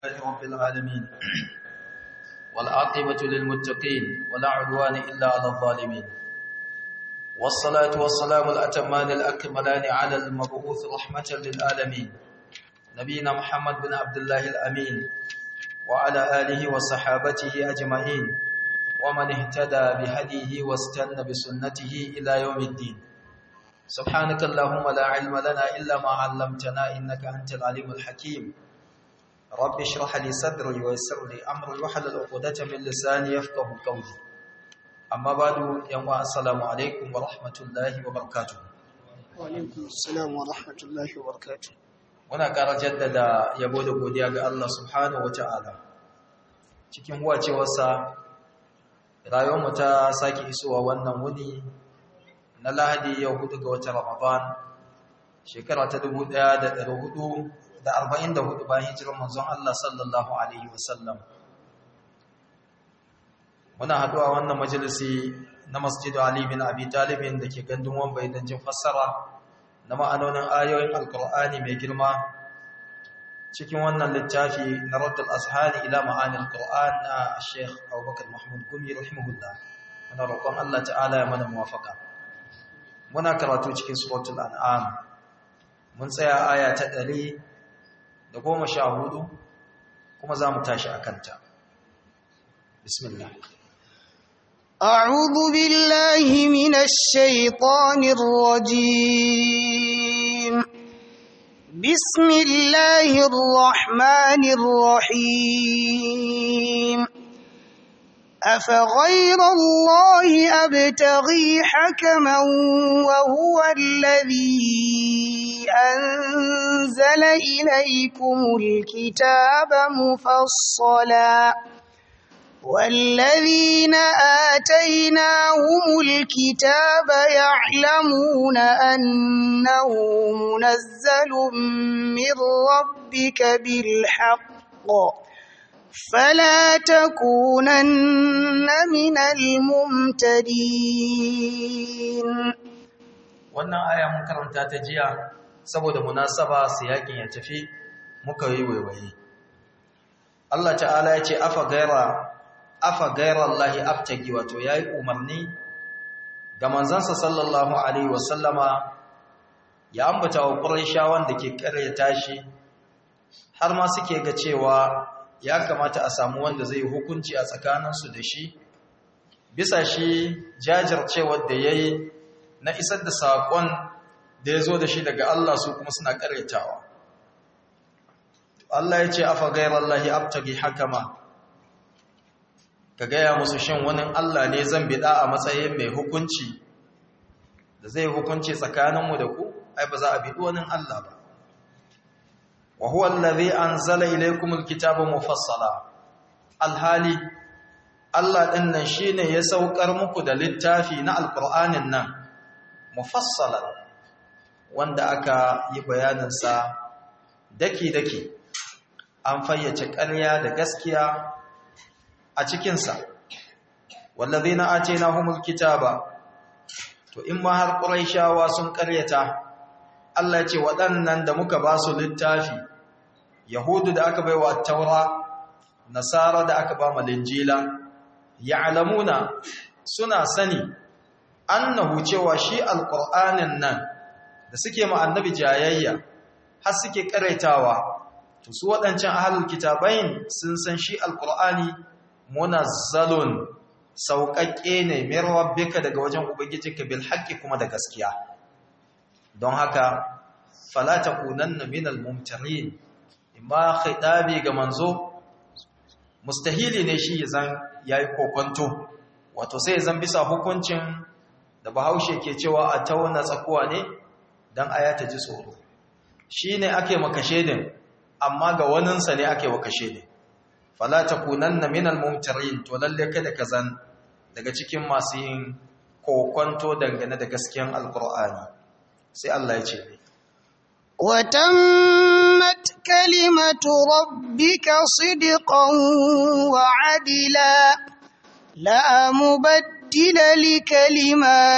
لله رب العالمين والعاقبة للمتقين ولا عدوان إلا على الظالمين والصلاة والسلام الأتمان الأكملان على المبعوث رحمة للعالمين نبينا محمد بن عبد الله الأمين وعلى آله وصحابته أجمعين ومن اهتدى بهديه واستنى بسنته إلى يوم الدين سبحانك اللهم لا علم لنا إلا ما علمتنا إنك أنت العليم الحكيم رب اشرح لي صدري ويسر لي أمري واحلل عقدة من لساني يفقه قولي أما بعد يوم السلام عليكم ورحمة الله وبركاته وعليكم السلام ورحمة الله وبركاته muna ƙara jaddada yabo da godiya ga Allah subhanahu wata'ala cikin wacewarsa rayuwarmu ta sake isowa wannan wuni na lahadi yau hudu ga watan ramadan shekara ta 1444 bayan hijirar manzon Allah sallallahu alaihi wasallam muna haduwa wannan majalisi na masjidu ali bin abi talibin da ke gandun wambai don jin fassara na ma'anonin ayoyin alkur'ani mai girma cikin wannan littafi na raddul ashani ila ma'anil qur'an na sheikh abubakar mahmud gumi rahimahullah muna roƙon Allah ta'ala ya mana muwafaka muna karatu cikin suratul an'am mun tsaya aya ta ɗari da goma sha hudu kuma za mu tashi a kanta bismillah أعوذ بالله من الشيطان الرجيم بسم الله الرحمن الرحيم أفغير الله أبتغي حكما وهو الذي أنزل إليكم الكتاب مفصلا والذين آتيناهم الكتاب يعلمون أنه منزل من ربك بالحق فلا تكونن من الممتدين wannan aya mun karanta ta jiya saboda munasaba siyakin ya tafi muka yi waiwaye Allah ta'ala ya ce afa gaira afa gaira Allah abtagi wato yayi umarni ga manzansa sallallahu alaihi wasallama ya ambata wa quraishawan da ke karyata shi har ma suke ga cewa ya kamata a samu wanda zai hukunci a tsakaninsu da shi bisa shi jajircewar da ya yi na isar da saƙon da ya zo da shi daga Allah su kuma suna ƙaretawa Allah ya ce afa gairar Allah abtagi hakama ka gaya musu shin wani Allah ne zan biɗa a matsayin mai hukunci da zai hukunci tsakaninmu da ku ai ba za a biɗi wani Allah ba wa huwa allazi anzala ilaykumul kitaba mufassala alhali Allah din nan shine ya saukar muku da littafi na alqur'anin nan mufassalan wanda aka yi bayanin sa daki daki an fayyace ƙarya da gaskiya a cikin sa wallazina atainahumul kitaba to in ma har quraishawa sun ƙaryata Allah ya ce waɗannan da muka ba su littafi yahudu da aka baiwa taura nasara da aka ba malinjila ya'lamuna suna sani annahu cewa shi alqur'anin nan da suke ma annabi jayayya har suke karaitawa to su wadancan ahlul kitabain sun san shi alqur'ani munazzalun sauƙaƙe ne min rabbika daga wajen ubangijinka bil haqqi kuma da gaskiya don haka fala takunanna minal mumtarin imma khitabi ga manzo mustahili ne shi zan yayi kokonto wato sai zan bisa hukuncin da bahaushe ke cewa a tauna tsakuwa ne dan aya ta ji tsoro shine ake makashe din amma ga waninsa ne ake wakashe din fala takunanna minal mumtarin to lalle kada ka zan daga cikin masu yin kokonto dangane da gaskiyan alqur'ani sai Allah ya ce وتمت كلمة ربك صدقا وعدلا لا مبدل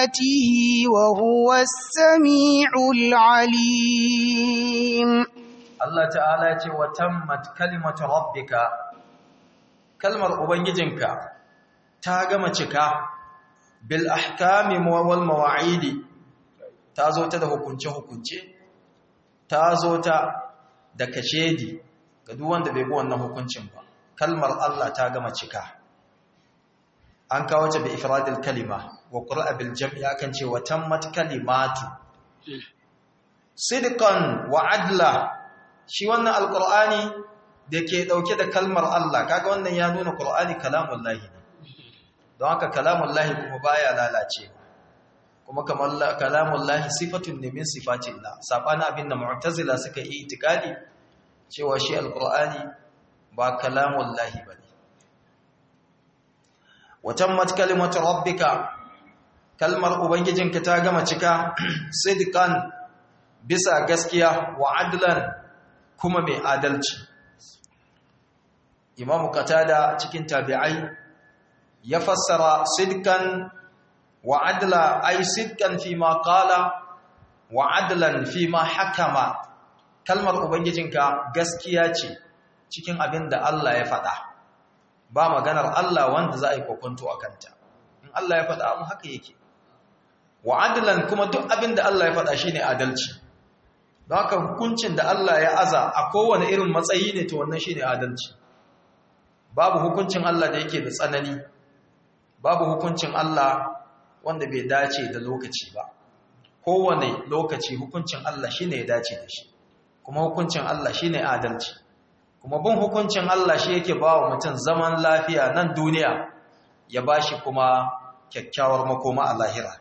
لكلماته وهو السميع العليم Allah ta'ala ya ce wa tammat kalimatu rabbika kalmar ubangijinka ta gama cika bil ahkami wal mawa'idi ta zo ta da hukunce hukunce ta zo ta da kashedi ga duk wanda bai bi wannan hukuncin ba kalmar Allah ta gama cika an kawo ta bi ifradil kalima wa qur'a bil jam'i akan ce wa tammat kalimatu sidqan wa adla shi wannan alqur'ani da ke dauke da kalmar Allah kaga wannan ya nuna qur'ani kalamullahi ne don haka kalamullahi kuma baya lalace kuma kamar kalamullahi sifatun ne min sifatillah sabana abinda mu'tazila suka yi itikadi cewa shi alqur'ani ba kalamullahi bane watammat kalimatu rabbika kalmar ubangijinka ta gama cika sidqan bisa gaskiya wa adlan kuma mai adalci imamu qatada cikin tabi'ai ya fassara sidqan wa adla ay sidqan fi ma qala wa adlan fi ma hakama kalmar ubangijinka gaskiya ce cikin abin da Allah ya faɗa ba maganar Allah wanda za a yi kokonto a kanta in Allah ya faɗa abu haka yake wa adlan kuma duk abin da Allah ya faɗa shine adalci don haka hukuncin da Allah ya aza a kowane irin matsayi ne to wannan shine adalci babu hukuncin Allah da yake da tsanani babu hukuncin Allah wanda bai dace da lokaci ba kowane lokaci hukuncin Allah shine ya dace da shi kuma hukuncin Allah shine adalci kuma bin hukuncin Allah shi yake ba wa mutum zaman lafiya nan duniya ya bashi kuma kyakkyawar makoma a lahira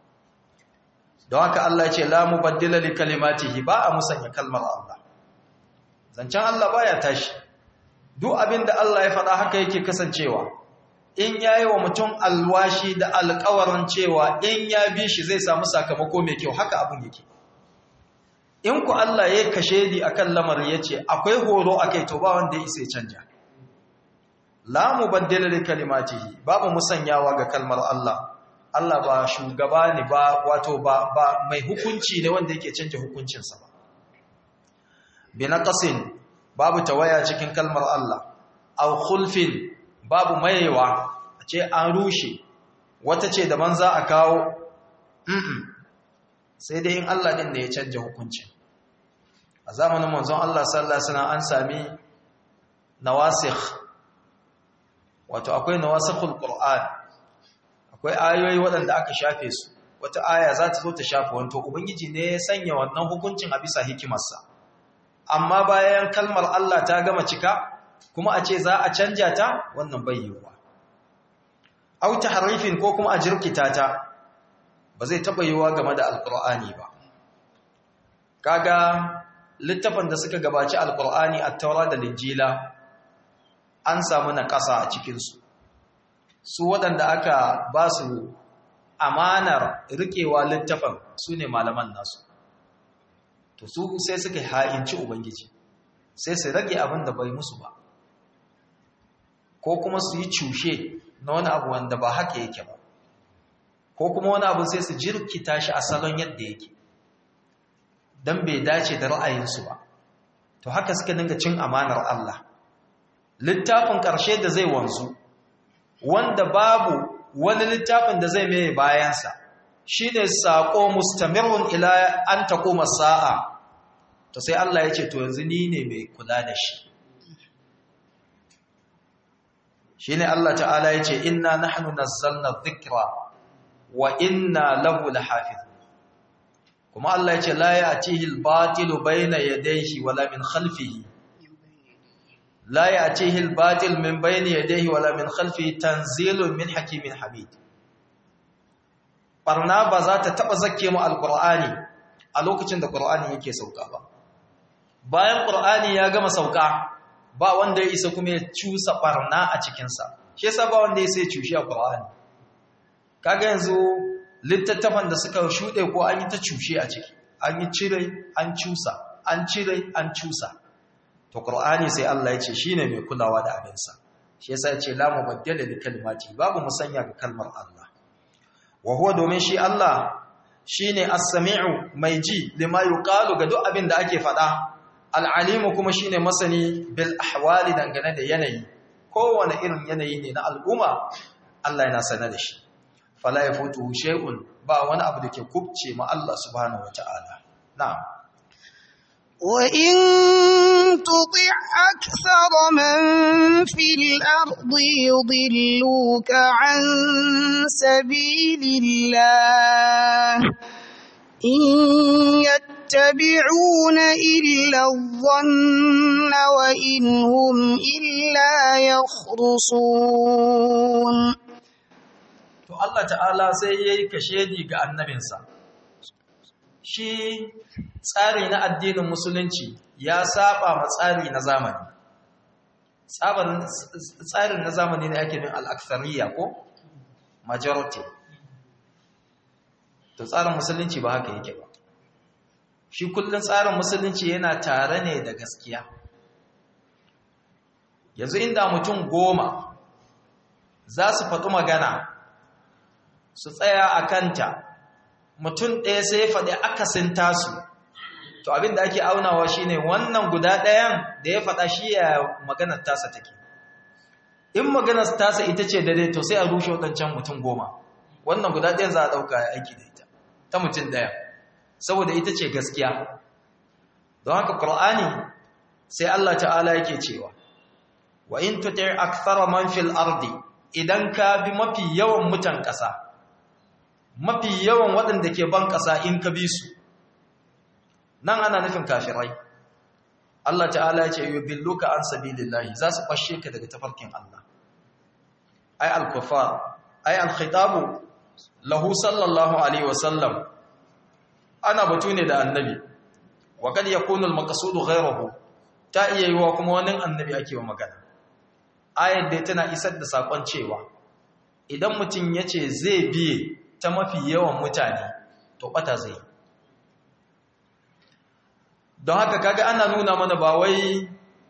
don haka Allah ce la mubaddila li kalimatihi ba a musanya kalmar Allah zancen Allah baya tashi duk abin da Allah ya faɗa haka yake kasancewa in yayi wa mutum alwashi da alƙawarin cewa in ya bi shi zai samu sakamako mai kyau haka abin yake in ku Allah ya kashe di akan lamarin yace akwai horo akai to ba wanda ya isa canja la mubaddila li kalimatihi babu musanyawa ga kalmar Allah Allah ba shugaba ne ba wato ba, ba mai hukunci ne wanda yake canja hukuncinsa ba binaqasin babu tawaya cikin kalmar Allah aw khulfin babu mayewa a ce an rushe wata ce daban za a kawo mm sai dai in Allah din ne ya canja hukuncin a zamanin manzon Allah sallallahu alaihi wasallam an sami nawasikh wato akwai nawasikhul qur'an akwai ayoyi waɗanda aka shafe su wata aya za ta zo ta shafe wanto ubangiji ne ya sanya wannan hukuncin a bisa hikimarsa amma bayan kalmar Allah ta gama cika kuma a ce za a canja ta wannan bai yiwuwa au tahrifin ko kuma a jirkita ta ba zai taba yiwuwa game da alqur'ani ba kaga littafin da suka gabaci alqur'ani at-taura da linjila an samu na ƙasa a cikin su su waɗanda aka ba su amanar riƙewa littafin su ne malaman nasu to su sai suka ha'inci ubangiji sai su rage abin da bai musu ba ko kuma su yi cushe na wani abu wanda ba haka yake ba ko kuma wani abu sai su jirkita shi a salon yadda yake don bai dace da ra'ayinsu ba to haka suka dinga cin amanar Allah littafin ƙarshe da zai wanzu wanda babu wani littafin da zai mai bayansa shi ne saƙo mustamirun ila an taƙoma sa'a to sai Allah ya ce to yanzu ni ne mai kula da shi shi ne Allah ta'ala ya ce inna nahnu nazzalna dhikra wa inna lahu lahafiz kuma Allah ya ce la ya'tihi al-batilu bayna yadayhi wala min khalfihi لا يأتيه الباطل من بين يديه ولا من خلفه تنزيل من حكيم حميد barna ba za ta taba zakke mu alqur'ani a lokacin da qur'ani yake sauka ba bayan qur'ani ya gama sauka ba wanda ya isa kuma ya cusa barna a cikin sa shi yasa ba wanda ya sai cushi a qur'ani kaga yanzu littattafan da suka shude ko an yi ta cushe a ciki an yi cire an cusa an cire an cusa to qur'ani sai Allah ya ce shine mai kulawa da abinsa shi yasa ya ce la mubaddala li kalimati babu musanya ga kalmar Allah wa huwa domin shi Allah shine as-sami'u mai ji lima yuqalu ga duk abin da ake faɗa al'alimu kuma shine masani bil ahwali dangane da yanayi kowane irin yanayi ne na al'umma Allah yana sanar da shi fala yafutu shay'un ba wani abu da ke kubce ma Allah subhanahu wata'ala na'am وإن تطع أكثر من في الأرض يضلوك عن سبيل الله إن يتبعون إلا الظن وإن هم إلا يخرصون to Allah ta'ala sai yayi kashedi ga annabinsa shi tsari na addinin musulunci ya saba ma tsari na zamani tsarin na zamani ne ake bin al'aksariya ko majority to tsarin musulunci ba haka yake ba shi kullum tsarin musulunci yana tare ne da gaskiya yanzu inda mutum goma za su faɗi magana su tsaya a kanta mutum ɗaya sai faɗi akasin tasu to abin da ake aunawa shine wannan guda ɗayan da ya faɗa shi ya maganar tasa take in maganar tasa ita ce dare to sai a rushe waɗancan mutum goma wannan guda ɗayan za a ɗauka ya aiki da ita ta mutum ɗaya saboda ita ce gaskiya don haka ƙur'ani sai Allah ta'ala yake cewa wa in tuti akthara man fil ardi idan ka bi mafi yawan mutan ƙasa mafi yawan waɗanda ke ban ƙasa in ka bi su nan ana nufin kafirai Allah ta'ala ya ce yubilluka an sabilillahi za su fashe ka daga tafarkin Allah ay al-kufar ay al-khitabu lahu sallallahu alaihi wasallam ana batu ne da annabi wa kad yakunu al-maqsud ghayruhu ta iya yiwa kuma wani annabi ake wa magana ayar da tana isar da sakon cewa idan mutum yace zai biye ta mafi yawan mutane to bata zai don haka kaga ana nuna mana ba wai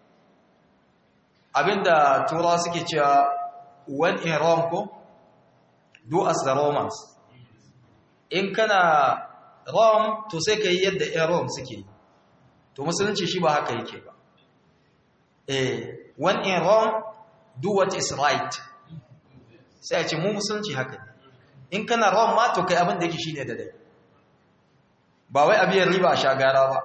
abinda turawa suke cewa when in Rome ko do as the Romans in kana Rome to sai ka yi yadda ‘yan Rome suke to musulunci shi ba haka yake ba eh when in Rome do what is right sai a ce mu musulunci haka ne in kana Rome ma to kai abin da yake shi ne da dai ba wai abiyar riba a shagara ba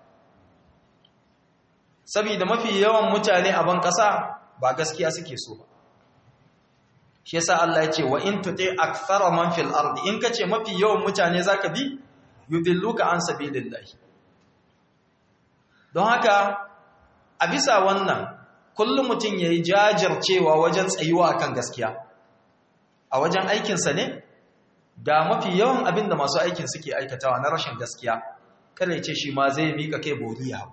saboda mafi yawan mutane a ban ƙasa ba gaskiya suke so ba shi yasa Allah ya ce wa in tuti akthara man fil ardi in kace mafi yawan mutane zaka bi yudilluka an sabilillahi don haka a bisa wannan kullum mutum yayi jajircewa wajen tsayuwa akan gaskiya a wajen aikin sa ne ga mafi yawan abin da masu aikin suke aikatawa na rashin gaskiya kada ya ce shi ma zai mika kai boriya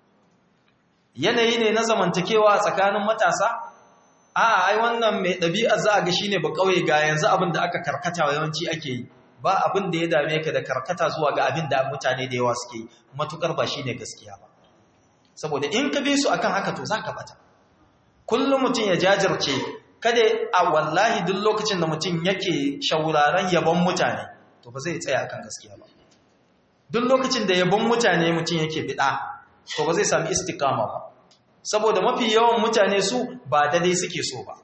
yanayi ne na zamantakewa tsakanin matasa a ai wannan mai ɗabi'ar za a ga shine ba kauye ga yanzu abin da aka karkata yawanci ake yi ba abin da ya dame ka da karkata zuwa ga abin da mutane da yawa suke yi matukar ba shine gaskiya ba saboda in ka bi su akan haka to zaka bata kullum mutum ya jajirce kada a wallahi duk lokacin da mutum yake shauraron yabon mutane to ba zai tsaya akan gaskiya ba duk lokacin da yabon mutane mutum yake bida to ba zai sami istiqama ba saboda mafi yawan mutane su ba dai suke so ba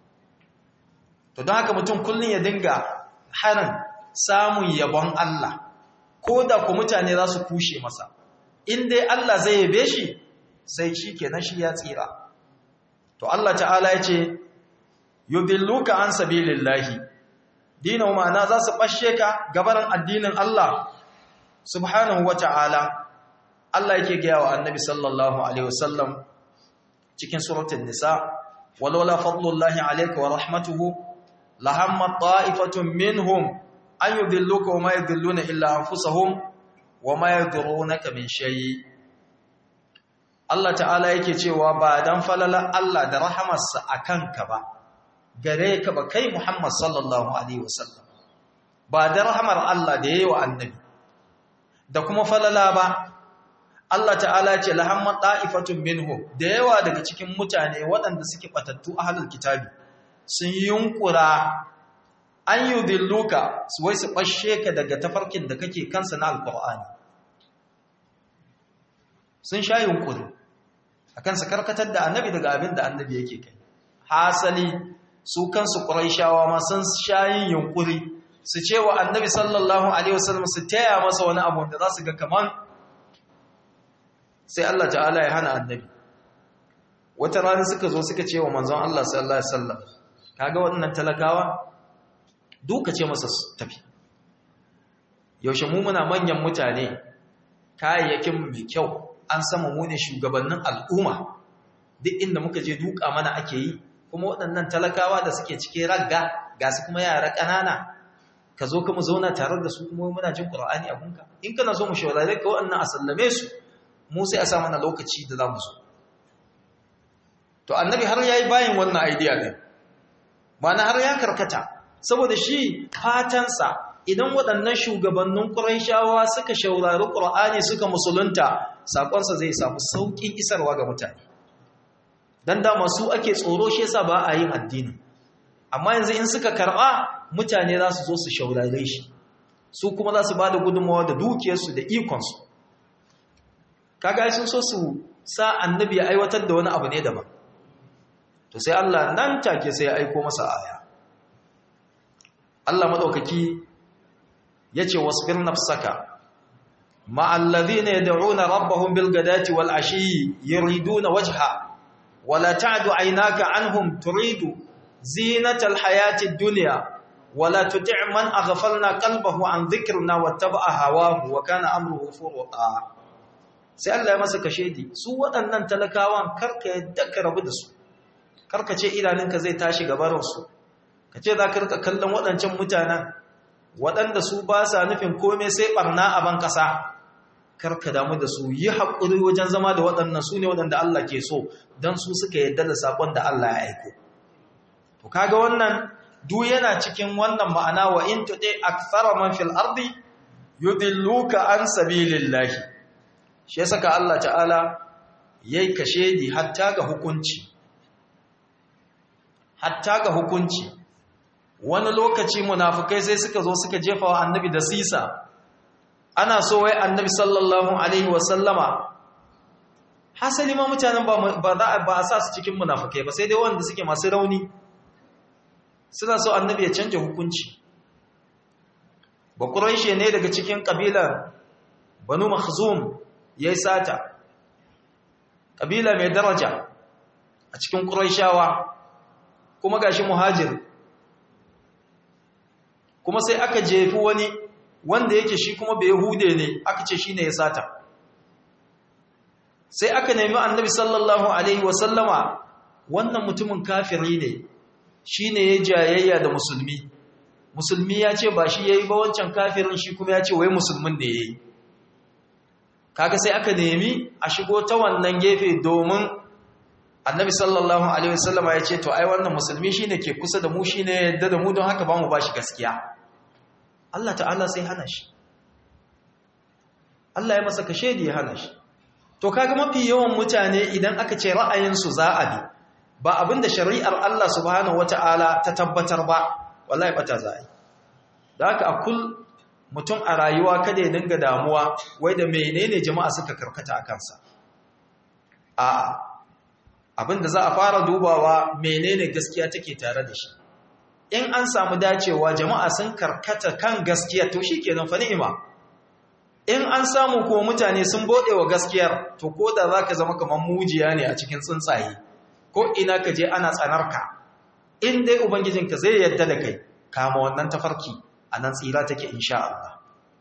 to don haka mutum kullum ya dinga harin samun yabon Allah ko da ku mutane za su kushe masa in dai Allah zai yabe shi sai shi kenan shi ya tsira to Allah ta'ala ya ce yudilluka an sabilillahi dinin ma'ana za su bashe ka gabaran addinin Allah subhanahu wa ta'ala Allah yake gaya wa annabi sallallahu alaihi wasallam cikin suratul nisa walaula fadlullahi alayka wa rahmatuhu lahamma ta'ifatun minhum an yudilluka wa ma yudilluna illa anfusahum wa ma yadurunaka min shay Allah ta'ala yake cewa ba dan falala Allah da rahamarsa akan ka ba gare ka ba kai Muhammad sallallahu alaihi wasallam ba da rahamar Allah da yayi wa annabi da kuma falala ba Allah ta'ala ce lahamman ta'ifatun minhum da yawa daga cikin mutane waɗanda suke batattu ahlul kitabi sun yunkura an yudilluka su wai su bashe ka daga tafarkin da kake kansa na alqur'ani sun sha yunkuri akan su karkatar da annabi daga abin da annabi yake kai hasali su kansu quraishawa ma sun sha yin yunkuri su ce wa annabi sallallahu alaihi wasallam su taya masa wani abu da za su ga kaman sai Allah ta'ala ya hana annabi wata rana suka zo suka ce wa manzon Allah sallallahu alaihi wasallam kaga waɗannan talakawa duka ce masa tafi yaushe mu muna manyan mutane kayayyakin mai kyau an sama mu ne shugabannin al'umma duk inda muka je duka mana ake yi kuma waɗannan talakawa da suke cike ragga ga su kuma yara ƙanana ka zo kuma zauna tare da su kuma muna jin ƙur'ani a gunka in kana so mu shawarare ka waɗannan a sallame su mu sai a sa mana lokaci da za mu zo to annabi har ya yi bayan wannan idea ne mana har ya karkata saboda shi fatansa idan waɗannan shugabannin ƙuraishawa suka shaurari ƙur'ani suka musulunta saƙonsa zai samu sauƙin isarwa ga mutane don dama su ake tsoro shi yasa ba a yin addini amma yanzu in suka karɓa mutane za su zo su shaurare shi su kuma za su ba da gudunmawa da dukiyarsu da ikonsu kaga sun so su sa annabi ya aiwatar da wani abu ne daban to sai Allah nan take sai ya aiko masa aya Allah madaukaki yace wasbir nafsaka ma'al ladhina yad'una rabbahum bil ghadati wal ashi yuriduna wajha wala ta'du aynaka anhum turidu zinatal hayati dunya wala tuti' man aghfalna qalbahu an dhikrina wattaba'a hawahu wa kana amruhu furuta sai Allah ya masa kashedi su waɗannan talakawan karka yadda ka rabu da su karka ce idanunka zai tashi gabarinsu ka ce za ka rika kallon waɗancan mutanen waɗanda su ba sa nufin kome sai ɓarna a ban ƙasa karka damu da su yi haƙuri wajen zama da waɗannan su ne waɗanda Allah ke so don su suka yadda da saƙon da Allah ya aiko to kaga wannan duk yana cikin wannan ma'ana wa in tuɗe akthara man fil ardi yudilluka an sabilillahi shi yasa ka Allah ta'ala yayi kashedi hatta ga hukunci hatta ga hukunci wani lokaci munafukai sai suka zo suka jefa wa annabi da sisa ana so wai annabi sallallahu alaihi wasallama hasali ma mutanen ba za ba a sa su cikin munafukai ba sai dai wanda suke masu rauni suna so annabi ya canja hukunci ba quraishi ne daga cikin kabilar banu makhzum yayi sata kabila mai daraja a cikin quraishawa kuma gashi muhajir kuma sai aka jefi wani wanda yake shi kuma bai hude ne aka ce shine ya sata sai aka nemi annabi sallallahu alaihi wasallama wannan mutumin kafiri ne shine ya jayayya da musulmi musulmi ya ce ba shi yayi ba wancan kafirin shi kuma ya ce wai musulmin ne yayi kaga sai aka nemi a shigo ta wannan gefe domin annabi sallallahu alaihi wasallama ya ce to ai wannan musulmi shine ke kusa da mu shine yadda da mu don haka ba mu bashi gaskiya Allah ta'ala sai hana shi Allah ya masa kashe da ya hana shi to kaga mafi yawan mutane idan aka ce ra'ayinsu za a bi ba abinda shari'ar Allah subhanahu wata'ala ta tabbatar ba wallahi bata za a yi da haka a kul mutum a rayuwa kada ya dinga damuwa wai da menene jama'a suka karkata a kansa a'a abinda za a fara dubawa menene gaskiya take tare da shi in an samu dacewa jama'a sun karkata kan gaskiya to shikenan fa ni'ima in an samu ko mutane sun bode wa gaskiyar to ko da zaka zama kamar mujiya ne a cikin tsuntsaye ko ina ka je ana tsanarka in dai ubangijinka zai yadda da kai kama wannan tafarki anan tsira take insha Allah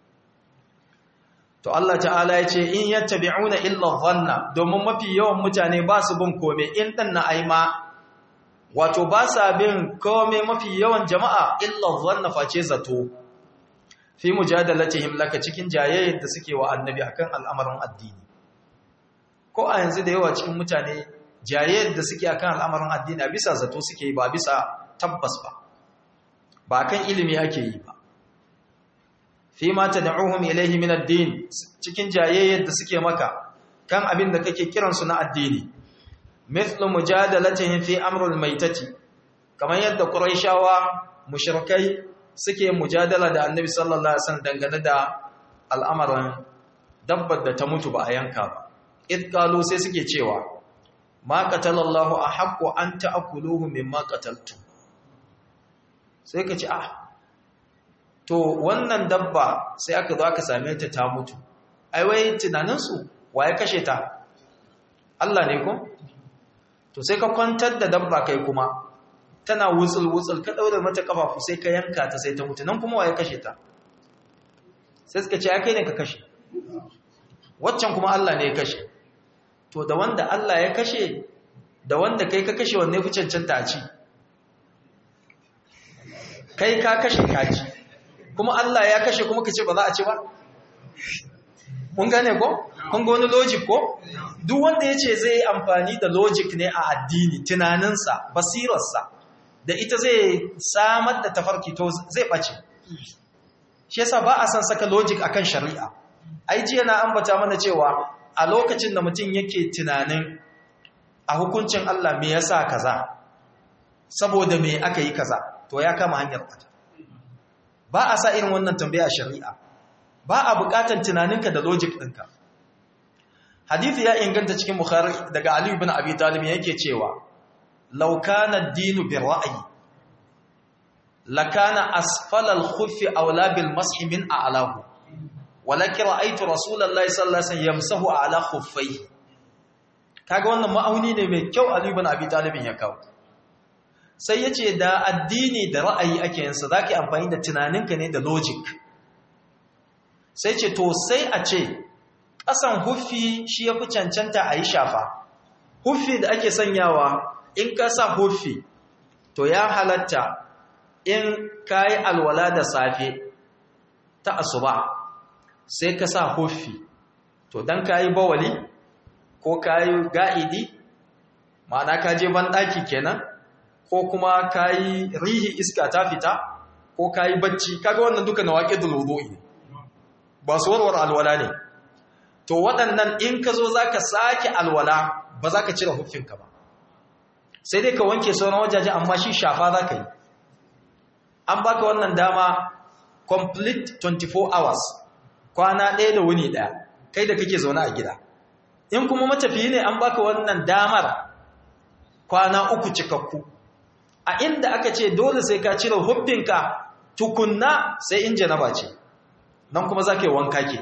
to Allah ta'ala ya ce in yattabi'una illa dhanna domin mafi yawan mutane ba su bin kome in dan na aima wato ba sa bin kome mafi yawan jama'a illa dhanna face zato fi mujadalatihim laka cikin jayayyar da suke wa annabi akan al'amarin addini ko a yanzu da yawa cikin mutane jayayyar da suke akan al'amarin addini a bisa zato suke ba bisa tabbas ba ba kan ilimi ake yi ba fi ma tad'uhum ilayhi min ad-din cikin jayayyar da suke maka kan abin da kake kiransu na addini mithlu mujadalatihim fi amrul maitati kamar yadda quraishawa mushrikai suke mujadala da annabi sallallahu alaihi wasallam dangane da al'amarin dabbar da ta mutu ba a yanka ba id qalu sai suke cewa ma qatalallahu ahaqqu an ta'kuluhu mimma qataltu sai ka ce ah to wannan dabba sai aka zo aka same ta ta mutu ai wai tunaninsu waye kashe ta Allah ne ko to sai ka kwantar da dabba kai kuma tana wutsul wutsul ka daure mata kafafu sai ka yanka ta sai ta mutu nan kuma waye kashe ta sai suka ce ai kai ne ka kashe waccan kuma Allah ne ya kashe to da wanda Allah ya kashe da wanda kai ka kashe wanne fi cancanta a ci kai ka kashe kaji kuma Allah ya kashe kuma ka ce ba za a ci ba mun gane ko kun ga wani logic ko duk wanda ya ce zai amfani da logic ne a addini tunaninsa basirarsa da ita zai samar da tafarki to zai ɓace shi yasa ba a san saka logic akan shari'a ai jiya na ambata mana cewa a lokacin da mutum yake tunanin a hukuncin Allah me yasa kaza saboda me aka yi kaza to ya kama hanyar kwata ba a sa irin wannan tambaya a shari'a ba a buƙatar tunaninka da logic ɗinka hadithi ya inganta cikin bukhari daga ali ibn abi talib yake cewa law kana ad-dinu bi ra'yi lakana asfala al-khuffi awla bil mashi min a'lahu walakin ra'aytu rasulullahi sallallahu alaihi wasallam yamsahu ala khuffayhi kaga wannan ma'auni ne mai kyau ali ibn abi talib ya kawo sai ya ce da addini da ra'ayi ake yinsa za ka yi amfani da tunaninka ne da logic sai ce to sai a ce ƙasan huffi shi ya fi cancanta a yi shafa huffi da ake sanyawa in ka sa huffi to ya halatta in ka yi alwala da safe ta asuba sai ka sa huffi to don ka yi bawali ko ka yi ga'idi ma'ana ka je banɗaki kenan ko kuma ka yi rihi iska ta fita ko ka yi bacci kaga wannan duka na waƙe dulubu'i ne ba su warwar alwala ne to waɗannan in ka zo za ka sake alwala ba za ka cire huffinka ba sai dai ka wanke sauran wajaje amma shi shafa za ka yi an baka wannan dama complete 24 hours kwana ɗaya da wuni ɗaya kai da kake zaune a gida in kuma matafiyi ne an baka wannan damar kwana uku cikakku a inda aka ce dole sai ka cire hubbinka tukunna sai in janaba ce nan kuma za ka yi wanka ke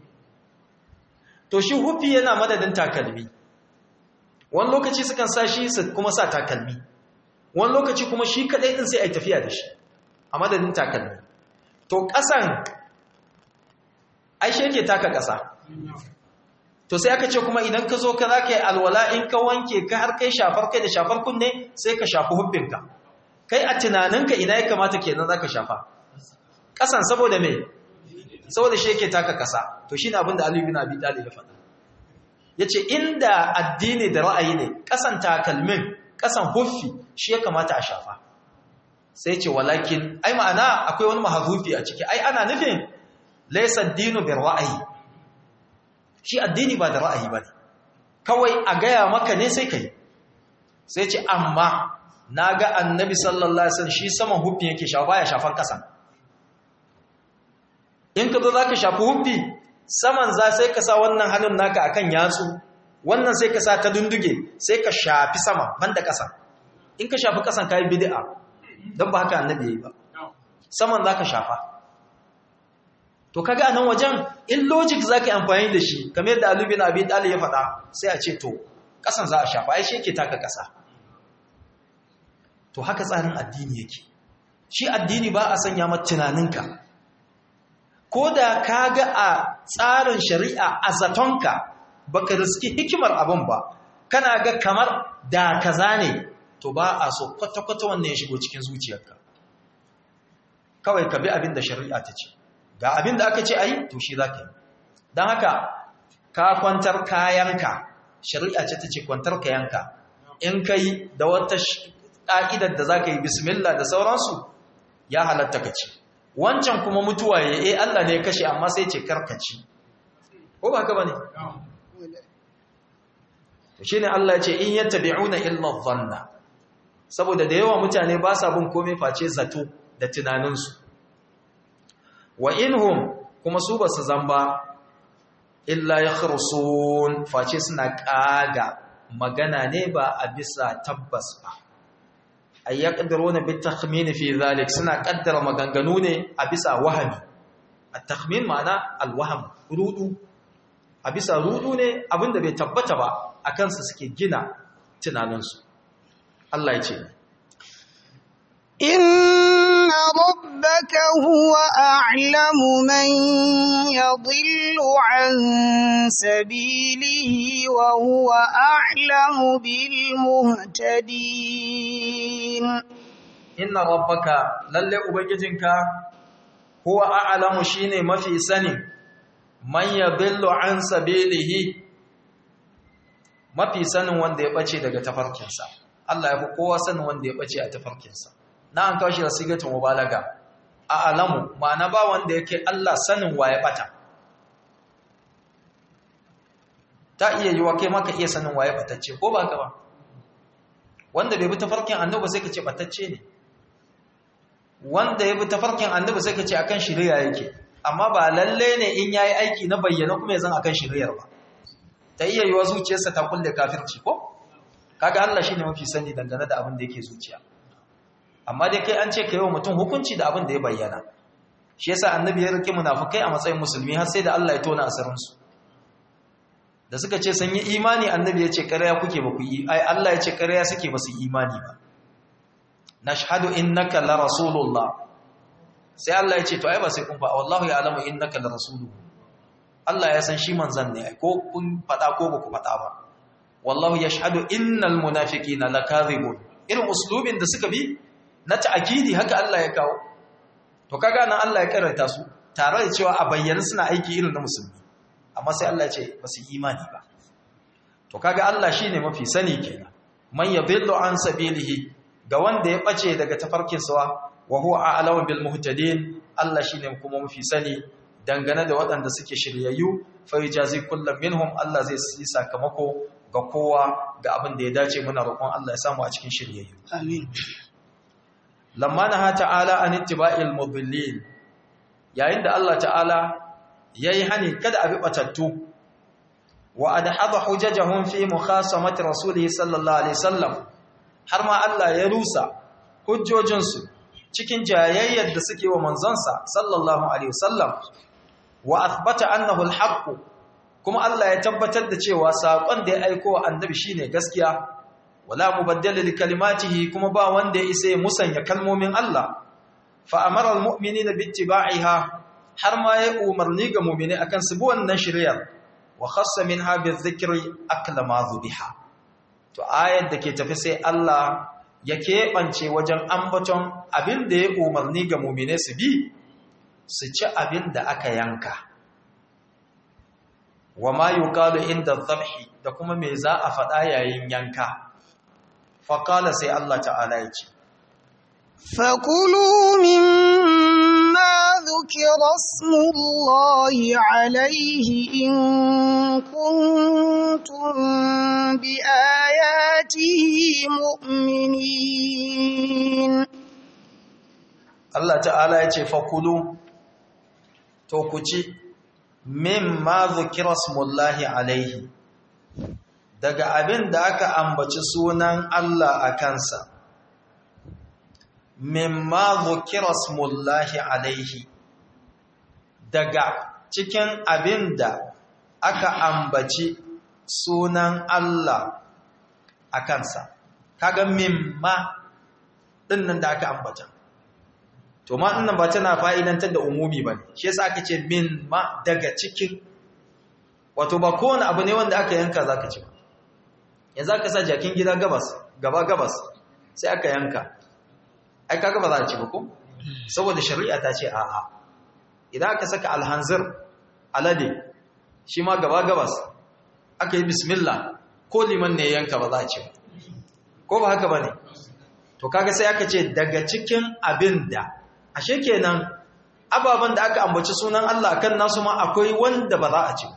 to shi hubbi yana madadin takalmi wani lokaci sukan sa shi su kuma sa takalmi wani lokaci kuma shi kaɗai ɗin sai a yi tafiya da shi a madadin takalmi to ƙasan aishe yake taka ƙasa to sai aka ce kuma idan ka zo ka za ka yi alwala in ka wanke ka har kai shafar kai da shafar kunne sai ka shafi hubbinka kai a tunaninka ina ya kamata kenan za ka shafa ƙasan saboda me saboda shi yake taka ƙasa to shi ne abin da aliyu bin abi talib ya faɗa ya ce inda addini da ra'ayi ne ƙasan takalmin ƙasan huffi shi ya kamata a shafa sai ce walakin ai ma'ana akwai wani maharufi a ciki ai ana nufin laisa dinu bir ra'ayi shi addini ba da ra'ayi ba ne kawai a gaya maka ne sai ka yi sai ce amma na ga annabi sallallahu alaihi wasallam shi saman huffi yake shafa baya shafan ƙasa in ka zo za ka shafi huffi saman za sai ka sa wannan hannun naka akan yatsu wannan sai ka sa ta dunduge sai ka shafi sama banda ƙasa in ka shafi ƙasan kayi bid'a don ba haka annabi yayi ba saman za ka shafa to kaga anan wajen in logic zaka yi amfani da shi kamar yadda Ali bin Abi Talib ya faɗa sai a ce to kasan za a shafa ai shi yake taka kasa to haka tsarin addini yake shi addini ba a sanya mata tunaninka ko da kaga a tsarin shari'a a zatonka baka riski hikimar abin ba kana ga kamar da kaza ne to ba a so kwata-kwata wannan ya shigo cikin zuciyarka kawai ka bi abin da shari'a ta ce ga abin da aka ce a yi to shi za ka yi don haka ka kwantar kayanka shari'a ce ta ce kwantar kayanka in ka yi da wata ƙa'idar da za ka yi bismillah da sauransu ya halatta ka ce wancan kuma mutuwa ya e Allah ne ya kashe amma sai ce karkaci ko ba haka ba ne shi ne Allah ce in yadda bi'una illa zanna saboda da yawa mutane ba sa bin komai face zato da tunaninsu wa inhum kuma su ba su zamba illa yakhrusun face suna kaga magana ne ba a bisa tabbas ba ay yaqdiruna bit takhmin fi zalik suna kaddara maganganu ne a bisa wahami at takhmin ma'ana al wahm rudu a bisa rudu ne abinda bai tabbata ba akan su suke gina tunaninsu Allah ya ce إن ربك هو أعلم من يضل عن سبيله وهو أعلم بالمهتدين inna rabbaka lalle ubangijinka huwa a'lamu shine mafi sani man yadillu an sabilihi mafi sanin wanda ya bace daga tafarkinsa Allah ya fi kowa sanin wanda ya bace a tafarkinsa na an kawo shi da sigatun mubalaga a'lamu ma'ana ba wanda yake Allah sanin wa ya bata ta iya yiwa kai maka iya sanin wa ya batacce ko ba ka ba wanda bai bi tafarkin annabi sai ka ce batacce ne wanda ya bi tafarkin annabi sai ka ce akan shari'a yake amma ba lalle ne in yayi aiki na bayyana kuma yanzu akan shari'ar ba ta iya yiwa zuciyarsa ta kulle kafirci ko kaga Allah shine mafi sani dangane da abin da yake zuciya amma dai kai an ce kai wa mutum hukunci da abin da ya bayyana shi yasa annabi ya rike munafikai a matsayin musulmi har sai da Allah ya tona asirin su da suka ce sun yi imani annabi ya ce ƙarya kuke ba ku yi ai Allah ya ce ƙarya suke ba su imani ba nashhadu innaka la rasulullah sai Allah ya ce to ai ba sai kun fa wallahu ya'lamu innaka la rasuluhu Allah ya san shi manzon ne ko kun fada ko ba ku fada ba wallahu yashhadu innal munafiqina lakadhibun irin uslubin da suka bi na ta'kidi haka Allah ya kawo to kaga nan Allah ya karanta su tare da cewa a bayyana suna aiki irin na musulmi amma sai Allah ya ce ba su imani ba to kaga Allah shine mafi sani kenan man yadillu an sabilihi ga wanda ya bace daga tafarkinsa wa huwa a'lamu bil muhtadin Allah shine kuma mafi sani dangane da waɗanda suke shiryayyu fa yajazi kullum minhum Allah zai yi sakamako ga kowa ga abin da ya dace muna roƙon Allah ya samu a cikin shiryayyu amin lamma naha ta'ala an ittiba'il mudillin yayin da Allah ta'ala yayi hani kada a bi batattu wa adhaba hujajahum fi mukhasamati rasulihi sallallahu alaihi wasallam har ma Allah ya rusa hujjojinsu cikin jayayyar da suke wa manzansa sallallahu alaihi wasallam wa athbata annahu alhaq kuma Allah ya tabbatar da cewa sakon da ya aiko wa annabi shine gaskiya wala mubaddala li kalimatihi kuma ba wanda ya isa ya musanya kalmomin Allah fa amara almu'minina bittiba'iha har ma ya umarni ga mu'mini akan su bi wannan shari'ar wa khassa minha bizikri akla ma dhubiha to ayar da ke tafi sai Allah ya keɓance wajen ambaton abin da ya umarni ga mumine su bi su ci abin da aka yanka wa ma yuqalu inda dhabhi da kuma me za a faɗa yayin yanka faqala sai Allah ta'ala ya ce فكلوا مما ذكر اسم الله عليه إن كنتم بآياته مؤمنين Allah ta'ala ya ce fakulu to ku ci mimma dhukira smullahi alaihi daga abin da aka ambaci sunan Allah a kansa mimma dhukira smullahi alaihi daga cikin abin da aka ambaci sunan Allah a kansa kaga mimma dinnan da aka ambata to ma dinnan ba tana fa'idantar da umumi ba shi yasa aka ce min ma daga cikin wato ba kowane abu ne wanda aka yanka zaka ci ba yanzu aka sa jakin gida gabas gaba gabas sai aka yanka ai kaga ba za a ci ba ko saboda shari'a ta ce a'a idan aka saka alhanzir alade shi ma gaba gabas aka yi bismillah ko liman ne yanka ba za a ci ba ko ba haka ba ne to kaga sai aka ce daga cikin abin da ashe kenan ababen da aka ambaci sunan Allah kan nasu ma akwai wanda ba za a ci ba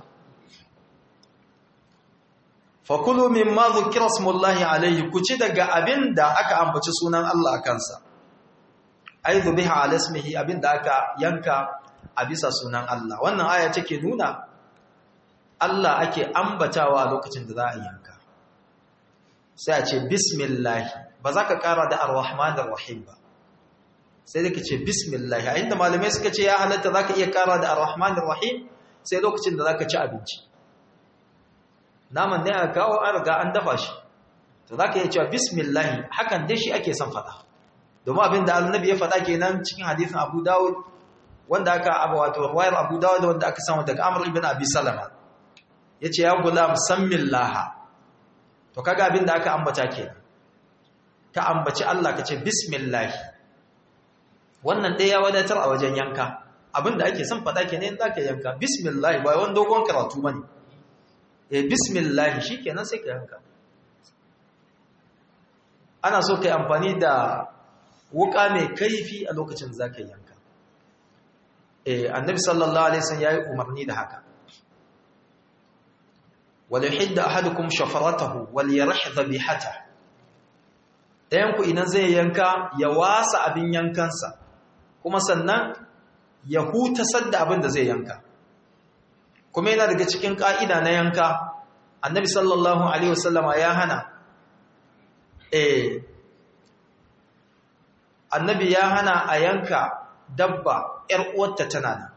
fakulu mimma dhukira smullahi alayhi ku ci daga abin da aka ambaci sunan Allah a kansa ai dhubiha ala ismihi abin da aka yanka a bisa sunan Allah wannan aya take nuna Allah ake ambatawa a lokacin da za a yanka sai a ce bismillahi ba za ka kara da ar-rahman ar-rahim ba sai da ka ce bismillahi a inda malamai suka ce ya halatta za ka iya kara da ar-rahman ar-rahim sai lokacin da za ka ci abinci naman ne a kawo an riga an dafa shi to za ka iya cewa bismillahi hakan dai shi ake son faɗa domin abin da annabi ya faɗa kenan cikin hadisin abu dawud wanda aka abu wato ruwayar abu dawud wanda aka samu daga amr ibn abi salama ya ce ya gulam sammin laha to kaga abin da aka ambata kenan ka ambaci Allah ka ce bismillahi wannan ɗaya ya wadatar a wajen yanka abin da ake son faɗa kenan za ka yanka bismillahi ba wani dogon karatu ba ne e bismillahi shi kenan sai ka yanka ana so ka yi amfani da wuka mai kaifi a lokacin za ka yanka e annabi sallallahu alaihi wasallam yayi umarni da haka wal yuhidda ahadukum shafaratahu wal yarih dhabihata dayan ku idan zai yanka ya wasa abin yankansa kuma sannan ya huta sadda abin da zai yanka kuma yana daga cikin ka'ida na yanka annabi sallallahu alaihi wasallama ya hana eh annabi ya hana a yanka dabba ‘yar uwarta tana nan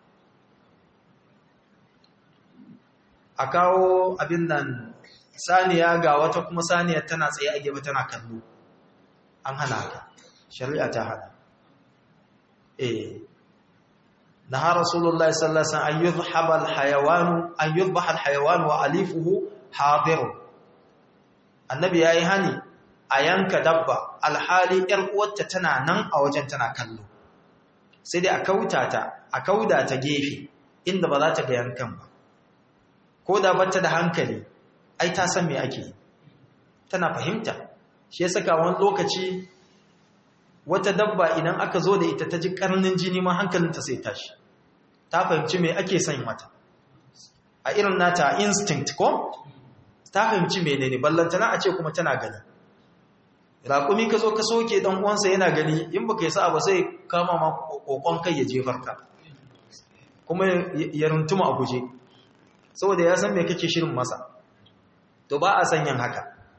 a kawo abin nan saniya ga wata kuma saniya tana tsaye a gaba tana kallo an hana haka shari'a ta hana eh نهى رسول الله صلى الله عليه وسلم أن يذهب الحيوان أن يذبح الحيوان وأليفه حاضر النبي يا هاني أيانك دبا الحالي إرقوة تنا نن أو جنتنا كلو سيدي أكوتاتا أكوداتا جيفي إن بذات بيانكم كودا بتا da hankali ai ta san me ake tana fahimta shi ya saka wani lokaci wata dabba idan aka zo da ita ta ji karnin jini ma hankalinta sai tashi ta fahimci me ake son mata a irin nata instinct ko ta fahimci menene ballantana a ce kuma tana gani raƙumi ka zo ka soke dan uwansa yana gani in baka yi sa'a ba sai kama ma kokon kai ya jefar ka kuma ya runtuma a guje saboda ya san me kake shirin masa to ba a san yin haka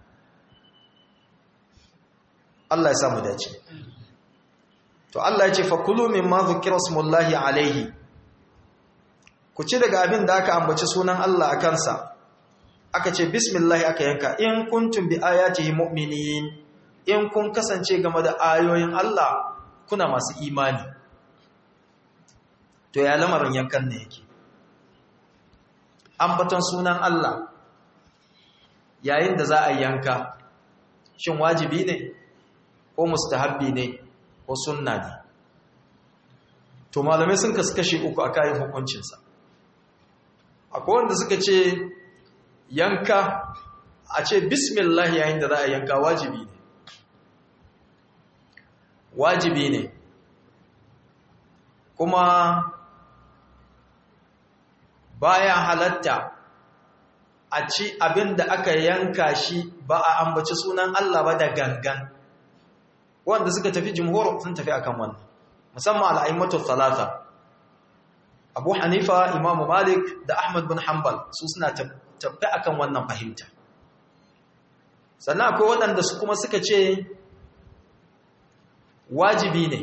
Allah ya samu dace to Allah ya ce fa kulu mimma dhukira smullahi alaihi ku ci daga abin da aka ambaci sunan Allah a kansa aka ce bismillah aka yanka in kuntum bi ayatihi mu'minin in kun kasance game da ayoyin Allah kuna masu imani to ya lamarin yankan ne yake ambaton sunan Allah yayin da za a yanka shin wajibi ne ko mustahabbi ne ko sunna ne to malamai sun kasu kashe uku a kayan hukuncinsa akwai wanda suka ce yanka a ce bismillah yayin da za a yanka wajibi ne wajibi ne kuma baya halatta a ci abin da aka yanka shi ba a ambaci sunan Allah ba da gangan wanda suka tafi jimhur sun tafi akan wannan musamman al'aimatu talata abu hanifa imamu malik da ahmad bin hanbal su suna tafi akan wannan fahimta sannan akwai waɗanda su kuma suka ce wajibi ne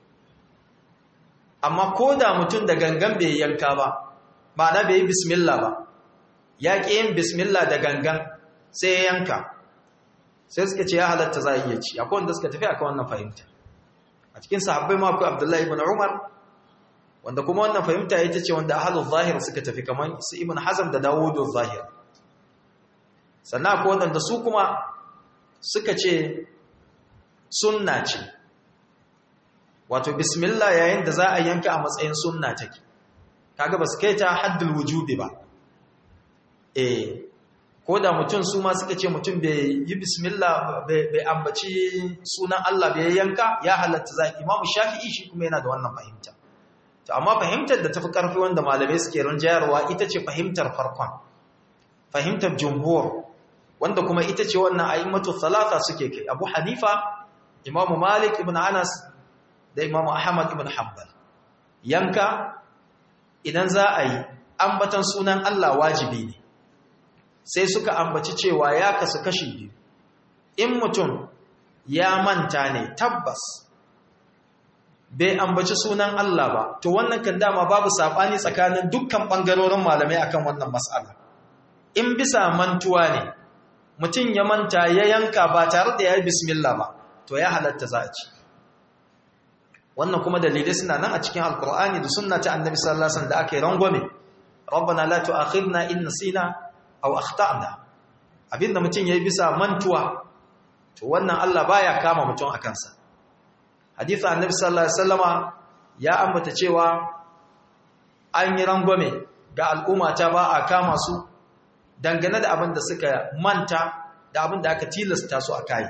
amma ko da mutum da gangan bai yanka ba ma'ana bai yi bismillah ba ya ƙi yin bismillah da gangan sai ya yanka sai suka ce ya halatta za a iya ci akwai wanda suka tafi akan wannan fahimta a cikin sahabbai ma akwai abdullahi ibn umar wanda kuma wannan fahimta ita ce wanda ahlul zahir suka tafi kamar su ibn hazm da dawudu zahir sannan akwai wanda su kuma suka ce sunna ce wato bismillah yayin da za a yanka a matsayin sunna take kaga ba su kai ta haddul wujubi ba eh ko da mutum su ma suka ce mutum bai yi bismillah bai ambaci sunan Allah bai yanka ya halatta za imamu shafi'i shi kuma yana da wannan fahimta to amma fahimtar da tafi karfi wanda malamai suke rinjayarwa ita ce fahimtar farkon fahimtar jumhur wanda kuma ita ce wannan a'immatu thalatha suke kai Abu Hanifa Imam Malik ibn Anas da Imam Ahmad ibn Hanbal yanka idan za a yi ambatan sunan Allah wajibi ne sai suka ambaci cewa ya kasu kashi biyu in mutum ya manta ne tabbas bai ambaci sunan Allah ba to wannan kan dama babu sabani tsakanin dukkan bangarorin malamai akan wannan mas'ala in bisa mantuwa ne mutum ya manta ya yanka ba tare da ya yi bismillah ba to ya halatta za a ci wannan kuma dalilai suna nan a cikin alkur'ani da sunna ta annabi sallallahu alaihi wasallam da aka yi rangwame rabbana la tu'akhidna in nasina aw akhtana abinda mutum yayi bisa mantuwa to wannan Allah baya kama mutum a kansa hadisi annabi sallallahu alaihi wasallama ya ambata cewa an yi rangwame ga al'umma ta ba a kama su dangane da abin da suka manta da abin da aka tilasta su a kai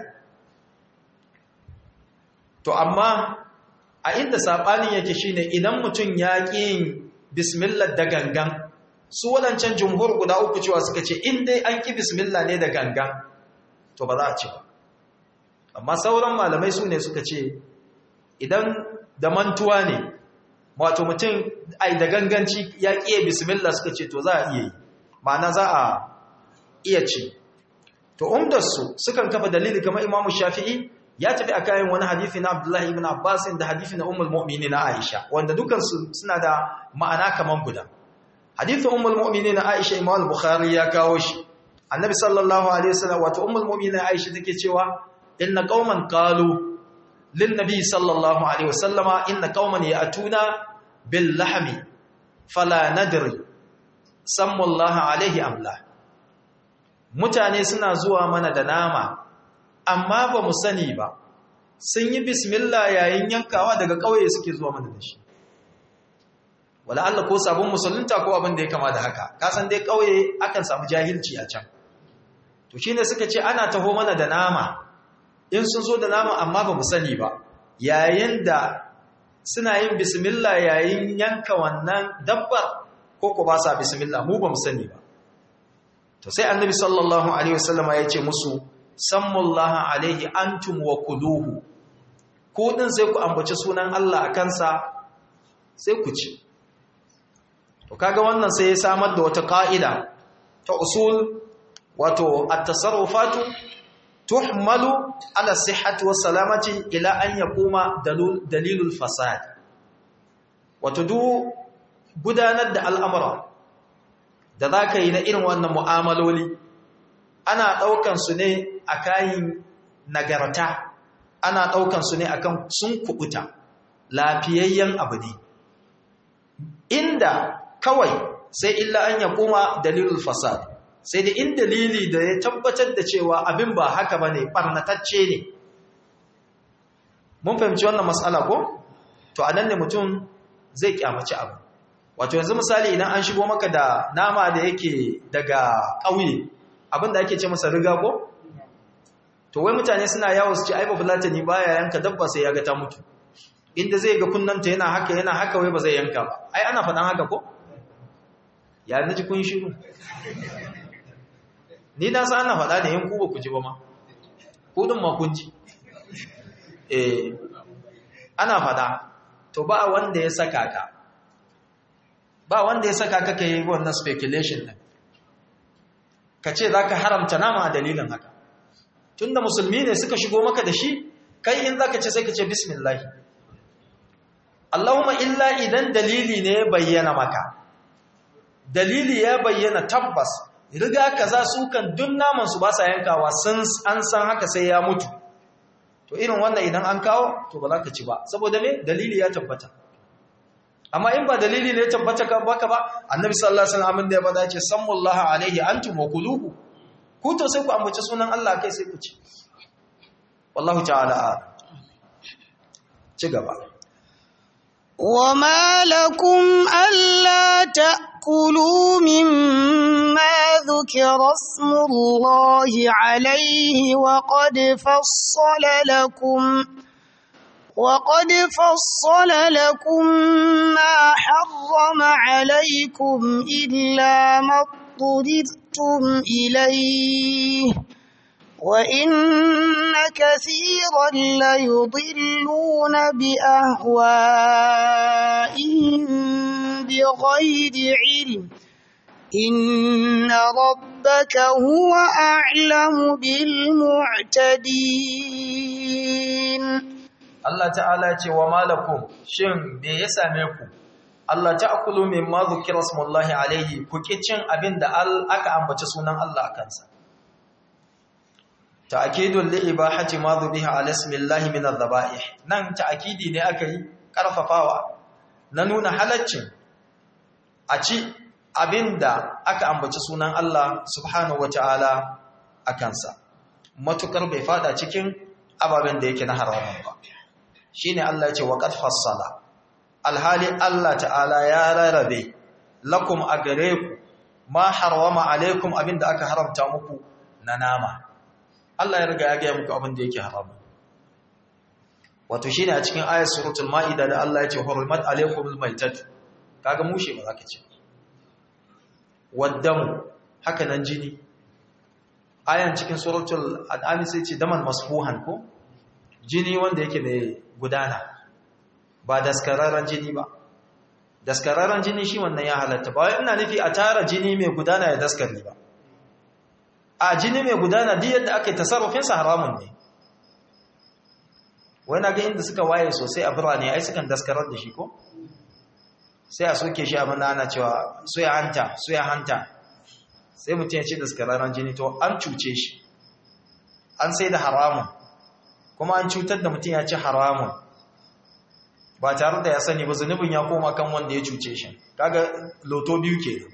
to amma a inda saɓanin yake shine idan mutum ya ƙi yin bismillah da gangan su waɗancan jumhur guda uku cewa suka ce in dai an ƙi bismillah ne da gangan to ba za a ci ba amma sauran malamai su ne suka ce idan da mantuwa ne wato mutum ai da ganganci ya ƙiye bismillah suka ce to za a iya yi ma'ana za a iya ci to umdarsu sukan kafa dalili kamar imamu shafi'i ya tafi a kayan wani hadithi na abdullahi ibn abbas da hadithi na ummul mu'minin na aisha wanda dukansu suna da ma'ana kaman guda hadithi ummul mu'minin na aisha imam al-bukhari ya kawo shi annabi sallallahu alaihi wasallam wato ummul mu'minin aisha take cewa inna qauman qalu lin nabi sallallahu alaihi wasallama inna qauman ya'tuna bil lahmi fala nadri sammu Allah alaihi amla mutane suna zuwa mana da nama amma ba mu sani ba sun yi bismillah yayin yankawa daga ƙauye suke zuwa mana da shi wala Allah ko sabon musulunta ko abin da ya kama da haka kasan dai ƙauye akan samu jahilci a can to shine suka ce ana taho mana da nama in sun zo da nama amma ba mu sani ba yayin da suna yin bismillah yayin yanka wannan dabbar ko ko ba sa bismillah mu ba mu sani ba to sai annabi sallallahu alaihi wasallama ya ce musu sammullaha alaihi antum wa kuluhu ko din sai ku ambaci sunan Allah a kansa sai ku ci to kaga wannan sai ya samar da wata ka'ida ta usul wato at-tasarrufatu tuhmalu ala sihhati was salamati ila an yaquma dalilul fasad wato du gudanar da al'amura da zaka yi na irin wannan mu'amaloli ana ɗaukan su ne a kayan nagarta ana ɗaukan su ne akan sun kubuta lafiyayyen abu ne inda kawai sai illa an ya kuma dalilul fasad sai da in dalili da ya tabbatar da cewa abin ba haka ba ne ɓarnatacce ne mun fahimci wannan matsala ko to anan ne mutum zai kyamaci abu wato yanzu misali idan an shigo maka da nama da yake daga ƙauye abinda ake ce masa riga ko to wai mutane suna yawo su ce ai babu latani baya yanka dabba sai ya ga ta mutu inda zai ga kunnanta yana haka yana haka wai ba zai yanka ba ai ana faɗan haka ko ya naji kun shiru ni na san ana faɗa da yan ku ba ku ji ba ma ku din ma kun ji eh ana faɗa to ba wanda ya saka ka ba wanda ya saka ka kai wannan speculation din ka ce za ka haramta nama a dalilin haka tunda musulmi ne suka shigo maka da shi kai in za ka ce sai ka ce bismillahi Allahumma illa idan dalili ne ya bayyana maka dalili ya bayyana tabbas riga kaza su kan duk naman su ba sa yankawa sun an san haka sai ya mutu to irin wannan idan an kawo to ba za ka ci ba saboda me dalili ya tabbata amma in ba dalili ne ya tabbata ka baka ba annabi sallallahu alaihi wasallam da ya bada ce sallallahu alaihi antum wa kuluhu ku to sai ku ambaci sunan Allah kai sai ku ci wallahu ta'ala ci gaba وما لكم ألا تأكلوا مما ذكر اسم الله عليه وقد فصل لكم وقد فصل لكم ما حرم عليكم إلا ما اضطررتم إليه وإن كثيرا ليضلون بأهوائهم بغير علم إن ربك هو أعلم بالمعتدين Allah ta'ala ce wa malakum shin me ya same ku Allah ta'kulu mimma dhukira smullahi alaihi ku ki cin abin da aka ambaci sunan Allah akan sa ta'kidul li ibahati ma dhubiha ala ismillahi min adh-dhaba'ih nan ta'kidi ne aka yi karfafawa na nuna halaccin a ci abinda aka ambaci sunan Allah subhanahu wata'ala akan sa matukar bai fada cikin ababen da yake na haramun ba shine Allah ya ce wa qad fassala alhali Allah ta'ala ya rarrabe lakum a gare ku ma harwama alaikum abinda aka haramta muku na nama Allah ya riga ya ga muku abinda yake haramu wato shine a cikin ayat suratul maida da Allah ya ce hurmat alaikumul maitat kaga mushe ba zaka ce waddamu haka nan jini ayan cikin suratul an'am sai ce daman masfuhan ko jini wanda yake mai gudana ba daskararren jini ba daskararren jini shi wannan ya halatta ba wai ina nufi a tara jini mai gudana ya daskari ba a jini mai gudana duk yadda aka yi tasarrufin sa haramun ne wani ga inda suka waye sosai a birane ai sukan daskarar da shi ko sai a soke shi abin da ana cewa soya hanta soya hanta sai mutum ya ce daskararren jini to an cuce shi an sai da haramun kuma an cutar da mutum ya ci haramun ba tare da ya sani ba zunubin ya koma kan wanda ya cuce shi kaga loto biyu ke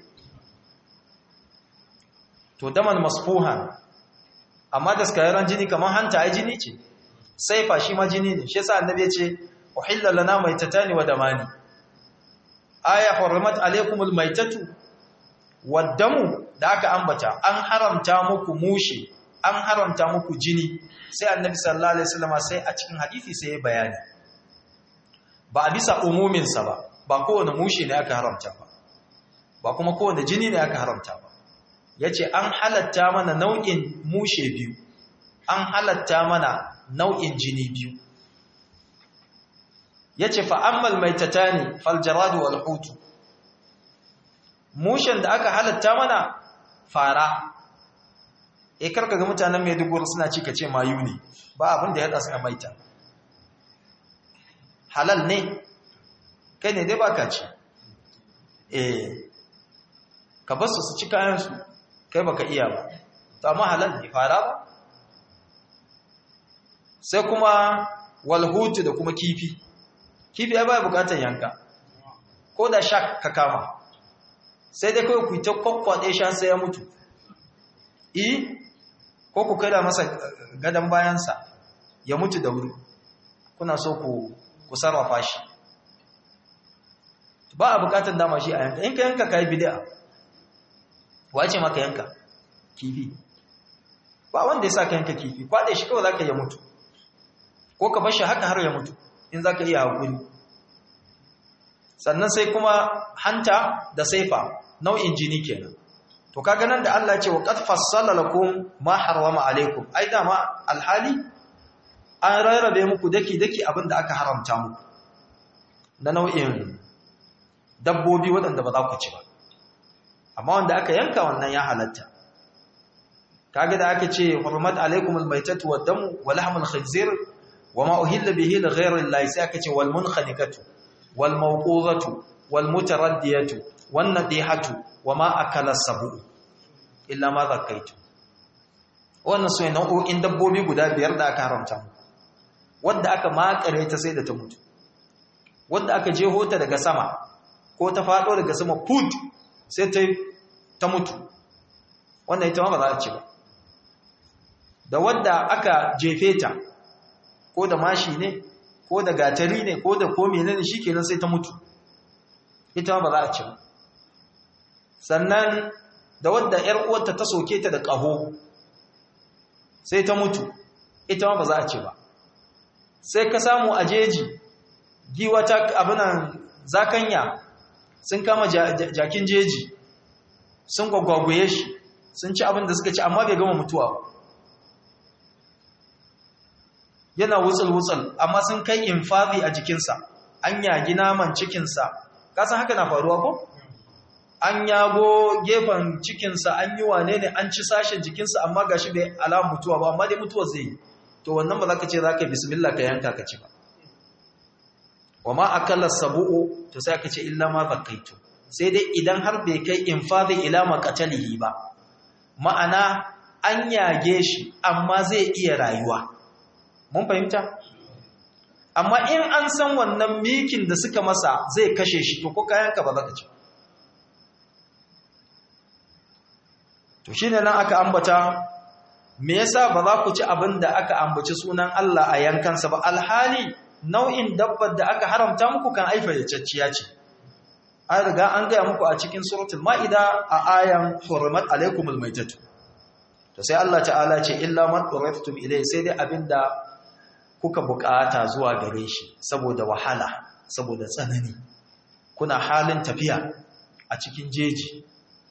to daman masfuhan amma da skayaran jini kamar hanta ai jini ce saifa shi ma jini ne shi yasa annabi ya ce uhilla lana maitatani wa damani aya hurrimat alaykumul maitatu waddamu da aka ambata an haramta muku mushi an haramta muku jini sai annabi sallallahu alaihi wasallam sai a cikin hadisi sai ya bayani ba a bisa umumin sa ba ba kowane mushi ne aka haramta ba ba kuma kowane jini ne aka haramta ba yace an halatta mana nau'in mushe biyu an halatta mana nau'in jini biyu yace fa ammal maitatani fal jarad wal hut mushen da aka halatta mana fara e karka ga mutanen Maiduguri suna ci kace mayu ne ba abin da ya hada su a maita halal ne kai ne dai baka ci eh ka bar su su ci kayan su kai baka iya ba to amma halal ne fara ba sai kuma walhutu da kuma kifi kifi ya baya bukatar yanka ko da sha ka kama sai dai kawai ku ta kwakwaɗe sha sai ya mutu i ko ku kai da masa gadon bayansa ya mutu da wuri kuna so ku ku sarrafa shi ba a bukatar dama shi a yanka in ka yanka ka yi bid'a wace maka yanka kifi ba wanda ya sa ka yanka kifi kwaɗe shi kawai za ka yi mutu ko ka bashi haka har ya mutu in za ka iya haƙuri sannan sai kuma hanta da saifa nau'in jini kenan to kaga nan da Allah ce wa qad fassala lakum ma harrama alaikum ai dama alhali an rarrabe muku daki daki abinda aka haramta muku na nau'in dabbobi waɗanda ba za ku ci ba amma wanda aka yanka wannan ya halatta kaga da aka ce hurmat alaikum almaytatu wad-damu wa lahmul khinzir وما أهل به لغير الله ساكت والمنخنقة والموقوظة والمتردية والنطيحة وما أكل السبع إلا ما ذكيت wannan su ne nau'o'in dabbobi guda biyar da aka haramta wadda aka makare ta sai da ta mutu wadda aka jeho ta daga sama ko ta faɗo daga sama put sai ta ta mutu wannan ita ma ba za a ci ba da wadda aka jefe ta ko da mashi ne ko da gatari ne ko da ko menene shikenan sai ta mutu ita ba za a ci ba sannan da wadda ƴar uwarta ta soke ta da ƙaho sai ta mutu ita ba za a ci ba sai ka samu a jeji giwa ta abinan zakanya sun kama jakin jeji sun gwagwagwaye shi sun ci abin da suka ci amma bai gama mutuwa ba yana wutsul-wutsul amma sun kai infazi a jikinsa an yagi naman cikinsa kasan haka na faruwa ko? an yago gefen cikinsa an yi wane ne an ci sashen jikinsa amma ga shi bai alamun mutuwa ba amma dai mutuwa zai yi to wannan ba za ka ce za ka yi bismillah ka yanka ka ci ba wa ma akalla sabu'u to sai ka ce illa ma zakaitu sai dai idan har bai kai infadi ila maqatalihi ba ma'ana an yage shi amma zai iya rayuwa mun fahimta amma in an san wannan mikin da suka masa zai kashe shi to ko kayanka ba za ka ci to shine nan aka ambata me yasa ba za ku ci abin da aka ambaci sunan Allah a yankansa ba alhali nau'in dabbar da aka haramta muku kan aifa ya cacciya ce an riga an gaya muku a cikin suratul ma'ida a ayan hurmat alaikumul maitatu to sai Allah ta'ala ce illa man uriftum ilai sai dai abinda kuka bukata zuwa gare shi saboda wahala saboda tsanani kuna halin tafiya a cikin jeji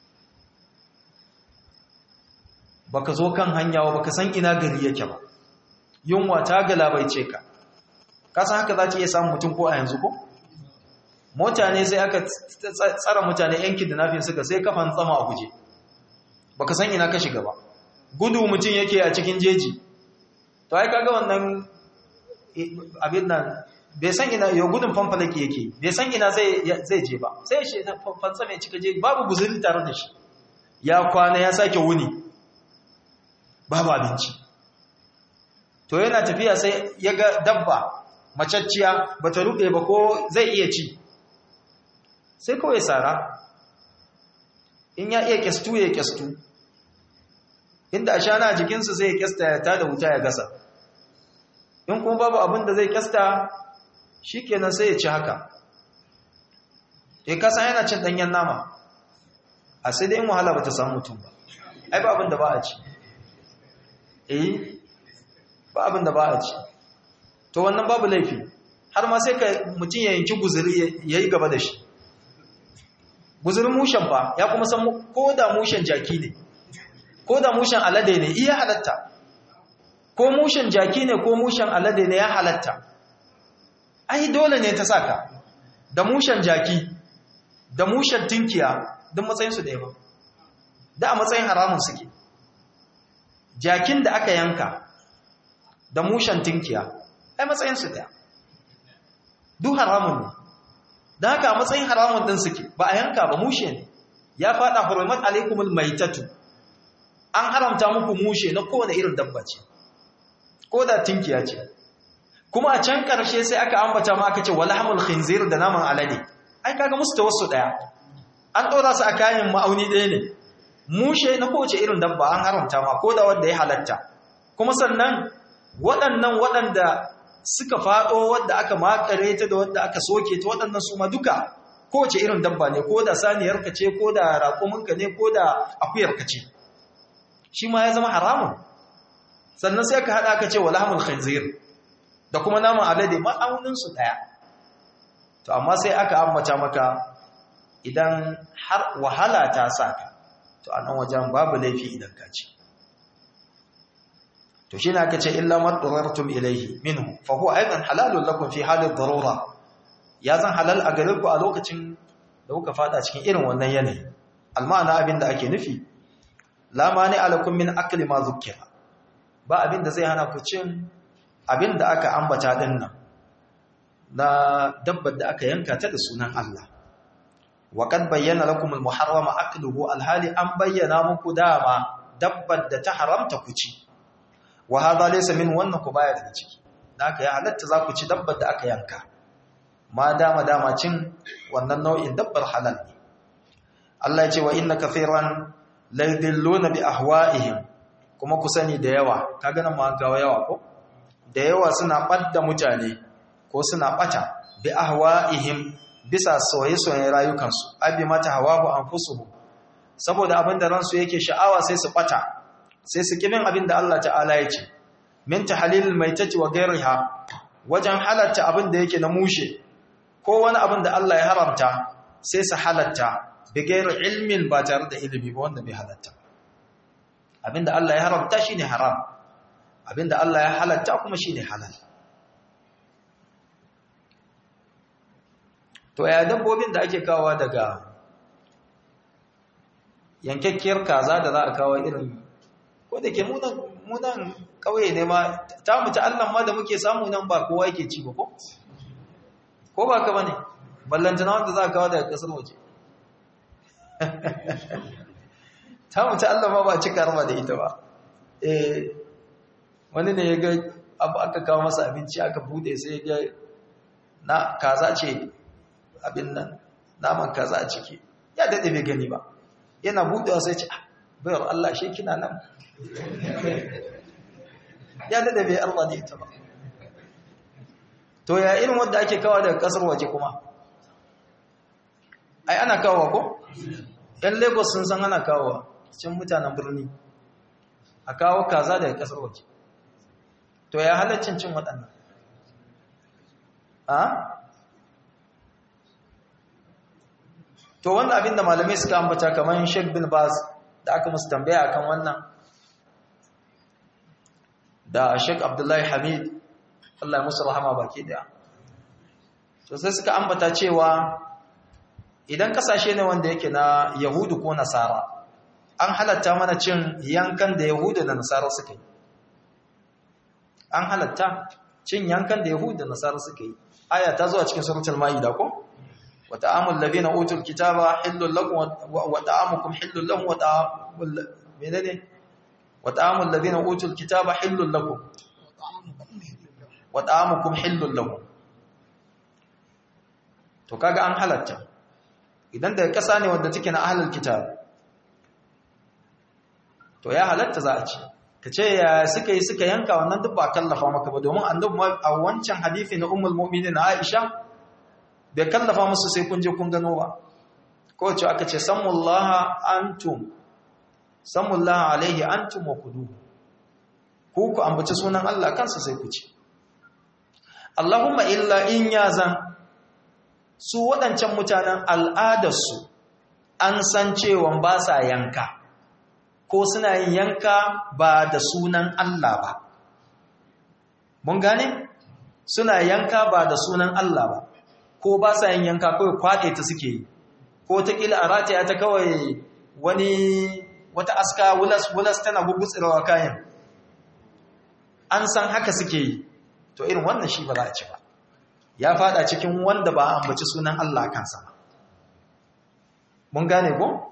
baka zo kan hanya ba baka san ina gari yake ba yunwa ta galabaice ka kasan haka za ta iya samun mutum ko a yanzu ko mota ne sai aka tsara mutane yankin da nafin suka sai kafan tsama a guje baka san ina ka shiga ba gudu mutum yake a cikin jeji to ai kaga wannan abin nan bai san ina yau gudun fanfalaki yake bai san ina zai je ba sai shi fansa mai cika jeji babu guzuri tare da shi ya kwana ya sake wuni babu abinci to yana tafiya sai ya ga dabba macacciya ba ta ruɓe ba ko zai iya ci sai kawai tsara in ya iya kyastu ya kyastu inda a shana a jikinsu sai ya kyasta ya tada wuta ya gasa in kuma babu abin da zai kyasta shi kenan sai ya ci haka ya kasa yana cin ɗanyen nama a sai dai wahala ba ta samu mutum ba ai ba abin da ba a ci eh ba abin da ba a ci to wannan babu laifi har ma sai ka mutum ya yanki guzuri ya yi gaba da shi guzurin mushen ba ya kuma san ko da mushen jaki ne ko da mushen alade ne iya halatta ko mushen jaki ne ko mushen alade ne ya halatta ai dole ne ta saka da mushen jaki da mushen tinkiya duk matsayinsu da yawa da a matsayin haramun suke jakin da aka yanka da mushen tinkiya ai matsayinsu daya duk haramun ne don haka a matsayin haramun ɗin suke ba a yanka ba mushe ne ya faɗa hurmat alaikumul maitatu an haramta muku mushe na kowane irin dabba ce ko da tinkiya ce kuma a can ƙarshe sai aka ambata ma aka ce walhamul khinzir da naman alade ai kaga musu ta wasu ɗaya an ɗora su a kayan ma'auni ɗaya ne mushe na kowace irin dabba an haramta ma ko da wanda ya halatta kuma sannan waɗannan waɗanda suka faɗo wadda aka makare ta da wadda aka soke ta waɗannan su ma duka kowace irin dabba ne ko da saniyarka ce ko da raƙuminka ne ko da akuyarka ce shi ma ya zama haramun sannan sai aka haɗa aka ce walhamul khanzir da kuma naman alade ma'auninsu ɗaya to amma sai aka ambata maka idan har wahala ta sa ka to a nan wajen babu laifi idan ka ci to shi ne aka ce illa madarartum ilaihi minhu fa huwa aidan halalun lakum fi halin darura ya zan halal a gare ku a lokacin da kuka fada cikin irin wannan yanayi almana abin da ake nufi la mani alakum min akli ma zukkira ba abin da zai hana ku cin abin da aka ambata din nan na dabbar da aka yanka ta da sunan Allah wa qad bayyana lakum al-muharrama akluhu alhali an bayyana muku dama dabbar da ta haramta ku ci wa hadha laysa min wannan ku baya daga ciki haka ya halatta za ku ci dabbar da aka yanka ma dama dama cin wannan nau'in dabbar halal ne Allah ya ce wa inna kathiran la yudilluna bi ahwa'ihim kuma ku sani da yawa kaga nan ma ga yawa ko da yawa suna badda mutane ko suna bata bi ahwa'ihim bisa soye-soyen rayukansu abi mata hawahu anfusuhum saboda abinda ransu yake sha'awa sai su bata sai su kimin abinda Allah ta'ala ya ce min tahlilil maitati wa ghayriha wajen halatta abinda yake na mushe ko wani abinda Allah ya haramta sai su halatta bi ghairi ilmin ba tare da ilimi ba wanda bai halatta abinda Allah ya haramta shine haram abinda Allah ya halatta kuma shine halal to ya dabbobin da ake kawo daga yankakkiyar kaza da za a kawo irin ko da ke munan kauye ne ma ta mutu allan ma da muke samu nan ba kowa yake ci ba ko ko ba ka bane ballantana wanda za a kawo daga kasar waje ta mutu allan ma ba cika rama da ita ba eh wani ne ya ga abu aka kawo masa abinci aka bude sai ya ga na kaza ce abin nan naman kaza a ciki ya daɗe bai gani ba yana buɗewa sai ce bayar Allah shi kina nan ya daɗe bai Allah da ita ba to ya irin wanda ake kawo daga ƙasar waje kuma ai ana kawo ko ‘yan lagos sun san ana kawo cin mutanen birni a kawo kaza daga ƙasar waje to ya halaccin cin waɗannan to wannan abin da malamai suka ambata kamar Sheikh bin Baz da aka musu tambaya akan wannan da Sheikh Abdullahi Hamid Allah ya musu rahama baki daya to sai suka ambata cewa idan kasashe ne wanda yake na Yahudu ko Nasara an halatta mana cin yankan da Yahudu da Nasara suka yi an halatta cin yankan da Yahudu da Nasara suka yi aya ta zo a cikin suratul Maida ko وطعام الذين اوتوا الكتاب حل لكم وطعامكم حل لهم وطعام menene وطعام الذين اوتوا الكتاب حل لكم وطعامكم حل لهم to kaga an halatta idan daga kasa ne wanda take na ahlul kitab to ya halatta za a ci kace ya suka yi suka yanka wannan duk ba kallafa maka ba domin annabi a wancan hadisi na ummul mu'minin Aisha bai kallafa musu sai kun je kun gano ba kowace aka ce sammullaha antum sammullaha alaihi antum wa kudu ku ku ambaci sunan Allah kansa sai ku ci Allahumma illa in yazan su waɗancan mutanen al'adarsu an san cewa ba sa yanka ko suna yin yanka ba da sunan Allah ba mun gane suna yanka ba da sunan Allah ba ko ba sa yin yanka kawai kwaɗe ta suke yi ko ta ƙila a rataya ta kawai wani wata aska wulas-wulas tana gugutsirawa kayan an san haka suke yi to irin wannan shi ba za a ci ba ya fada cikin wanda ba a ambaci sunan Allah kansa ba mun gane ko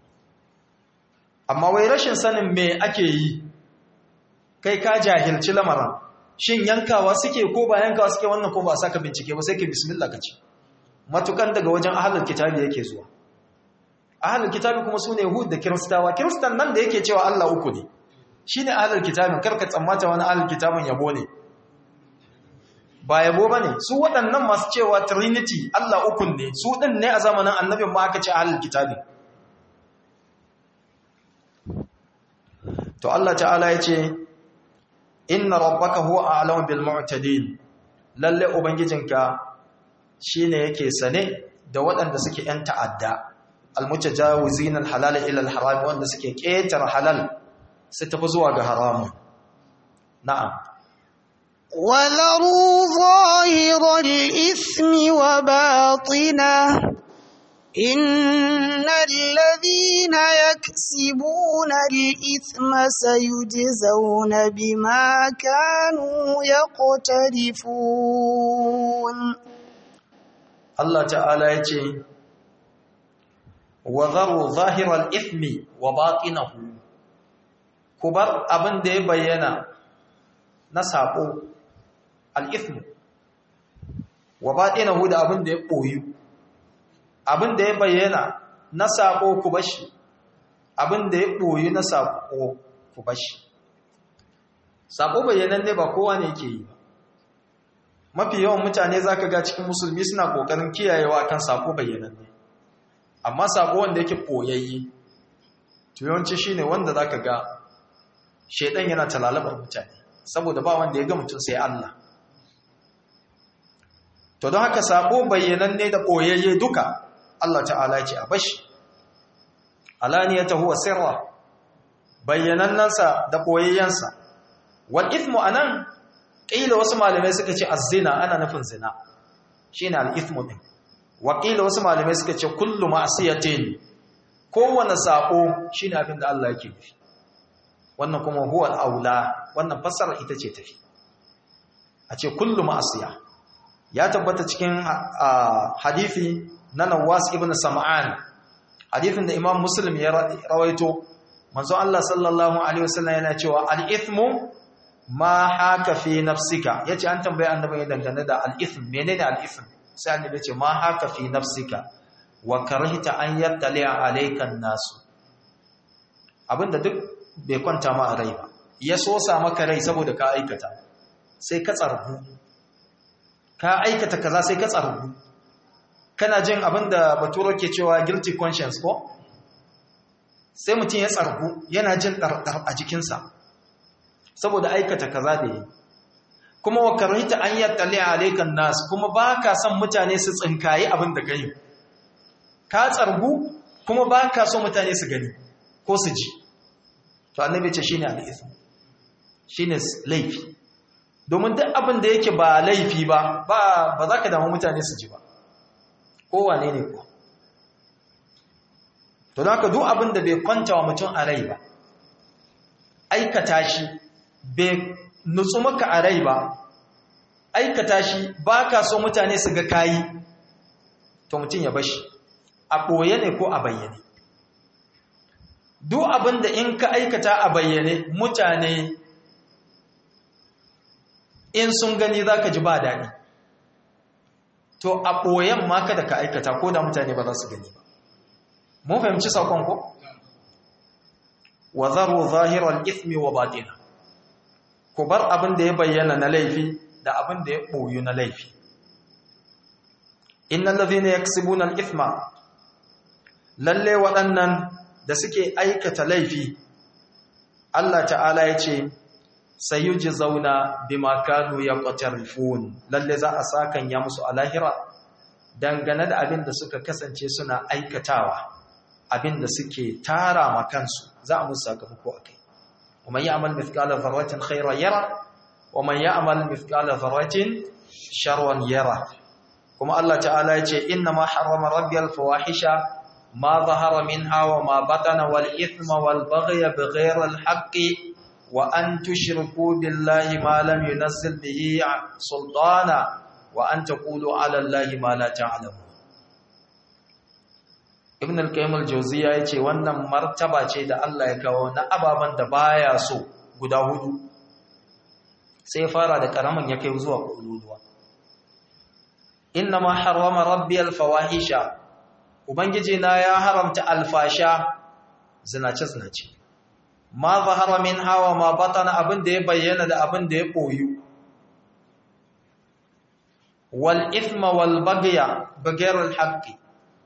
amma wai rashin sanin me ake yi kai ka jahilci lamarin shin yankawa suke ko ba yankawa suke wannan ko ba saka bincike ba sai ka bismillah ka ci matukan daga wajen ahlul kitabi yake zuwa ahlul kitabi kuma sune yahud da kiristawa kiristan nan da yake cewa Allah uku ne shine ahlul kitabin karka tsammata wani ahlul kitabin yabo ne ba yabo bane su waɗannan masu cewa trinity Allah uku ne su din ne a zamanin annabin ma aka ce ahlul kitabi to Allah ta'ala ya ce inna rabbaka huwa a'lamu bil mu'tadin lalle ubangijinka shine yake sane da waɗanda suke yan ta'adda al mutajawizin al halal ila al haram wanda suke ƙetar halal su tafi zuwa ga haramun na'am وذروا ظاهر الإثم وباطنه إن الذين يكسبون الإثم سيجزون بما كانوا يقترفون الله تعالى يجي وذروا ظاهر الإثم وباطنه كبر أبن دي بينا نسابو الإثم وباطنه ده أبن دي قويو abin da ya bayyana na sako ku bashi abin da ya ɓoyi na sako ku bashi sako bayyanan ne ba kowa ne ke yi mafi yawan mutane za ka ga cikin musulmi suna ƙoƙarin kiyayewa kan sako bayyanan ne amma sako wanda yake ɓoyayye tuyawanci shi ne wanda za ka ga shaidan yana talalabar mutane saboda ba wanda ya ga mutum sai Allah to don haka sako bayyanan ne da ɓoyayye duka Allah ta'ala ce a bashi alaniyata huwa sirra bayyanannansa da koyayyansa wal ithmu anan qila wasu malamai suka ce az-zina ana nufin zina shine al-ithmu din wa qila wasu malamai suka ce kullu ma'siyatin kowane sako shine abin da Allah yake nufi wannan kuma huwa al-aula wannan fassara ita ce tafi a ce kullu ma'asiya ya tabbata cikin hadisi na Nawas ibn Sam'an hadisin da Imam Muslim ya rawaito manzo Allah sallallahu alaihi wasallam yana cewa al-ithmu ma haka fi nafsika yace an tambaye annabi ya dangane da al-ithm menene al-ithm sai annabi yace ma haka fi nafsika wa karhita an yattali alayka an-nas abinda duk bai kwanta ma a rai ba ya sosa maka rai saboda ka aikata sai ka tsargu ka aikata kaza sai ka tsargu kana jin abinda baturo ke cewa guilty conscience ko sai mutum ya tsargu yana jin ɗarɗar a jikinsa saboda aikata kaza da yi kuma wa karhita an yattali alaikan nas kuma ba ka son mutane su tsinkayi abin da ka yi ka tsargu kuma ba ka so mutane su gani ko su ji to annabi ce shine al'ithm shine laifi domin duk abin da yake ba laifi ba ba za ka damu mutane su ji ba kowane ne ko to da ka duk abin da bai kwanta wa mutum a rai ba aikata shi bai nutsu maka a rai ba aikata shi ba ka so mutane su ga kayi to mutum ya bashi a ɓoye ne ko a bayyane duk abin da in ka aikata a bayyane mutane in sun gani za ka ji ba daɗi to a ɓoyen ma kada ka aikata ko da mutane ba za su gani ba mun fahimci saƙon ko? wa zaru zahirar ismi wa batina ku bar abin da ya bayyana na laifi da abin da ya ɓoyu na laifi innan lazina yaksibunan isma lalle waɗannan da suke aikata laifi Allah ta'ala ya ce sayuji zauna bi makanu ya ƙwatarifun lalle za a sakan ya musu a lahira dangane da abin da suka kasance suna aikatawa abin da suke tara ma kansu za a musu sakamako a kai ومن يعمل مثقال ذرة خيرا يرى ومن يعمل مثقال ذرة شرا يرى كما الله تعالى يقول إنما حرم ربي الفواحش ما ظهر منها وما بطن والإثم والبغي بغير الحق وأن تشركوا بالله ما لم ينزل به سلطانا وأن تقولوا على الله ما لا تعلمون ibn al-qayyim al-jawziya yace wannan martaba ce da Allah ya kawo na ababan da baya so guda hudu sai fara da karaman ya kai zuwa kululuwa ma harrama rabbi al-fawahisha ubangiji na ya haramta alfasha zinace zinace ma zahara min hawa ma batana abin da ya bayyana da abin da ya koyu wal ithma wal baghya baghayr al-haqqi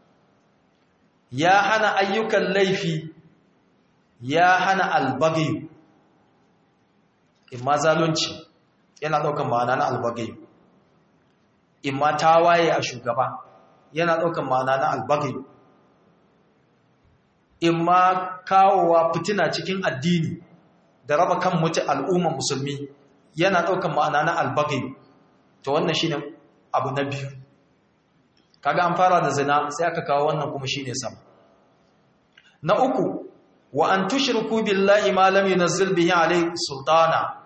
ya hana ayyukan laifi ya hana albagayu imma zalunci yana ɗaukan ma'ana na albagayu imma tawaye a shugaba yana ɗaukan ma'ana na albagayu imma kawowa fitina cikin addini da raba kan mutu al'umman musulmi yana ɗaukan ma'ana na albagayu to wannan shine abu na biyu kaga an fara da zina sai aka kawo wannan kuma shine sama na uku wa an tushriku billahi ma lam yunzil bihi alayhi sultana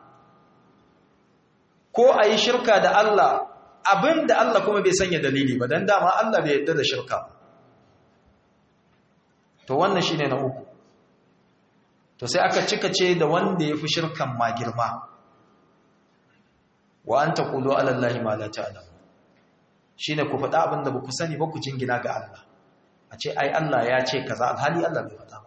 ko ayi shirka da Allah abinda Allah kuma bai sanya dalili ba dan dama Allah bai yarda da shirka to wannan shine na uku to sai aka cika ce da wanda yafi shirkan ma girma wa an taqulu ala allahi ma la ta'lamu shine ku faɗa abinda ba ku sani ba ku jingina ga Allah a ce ai Allah ya ce kaza alhali Allah bai faɗa ba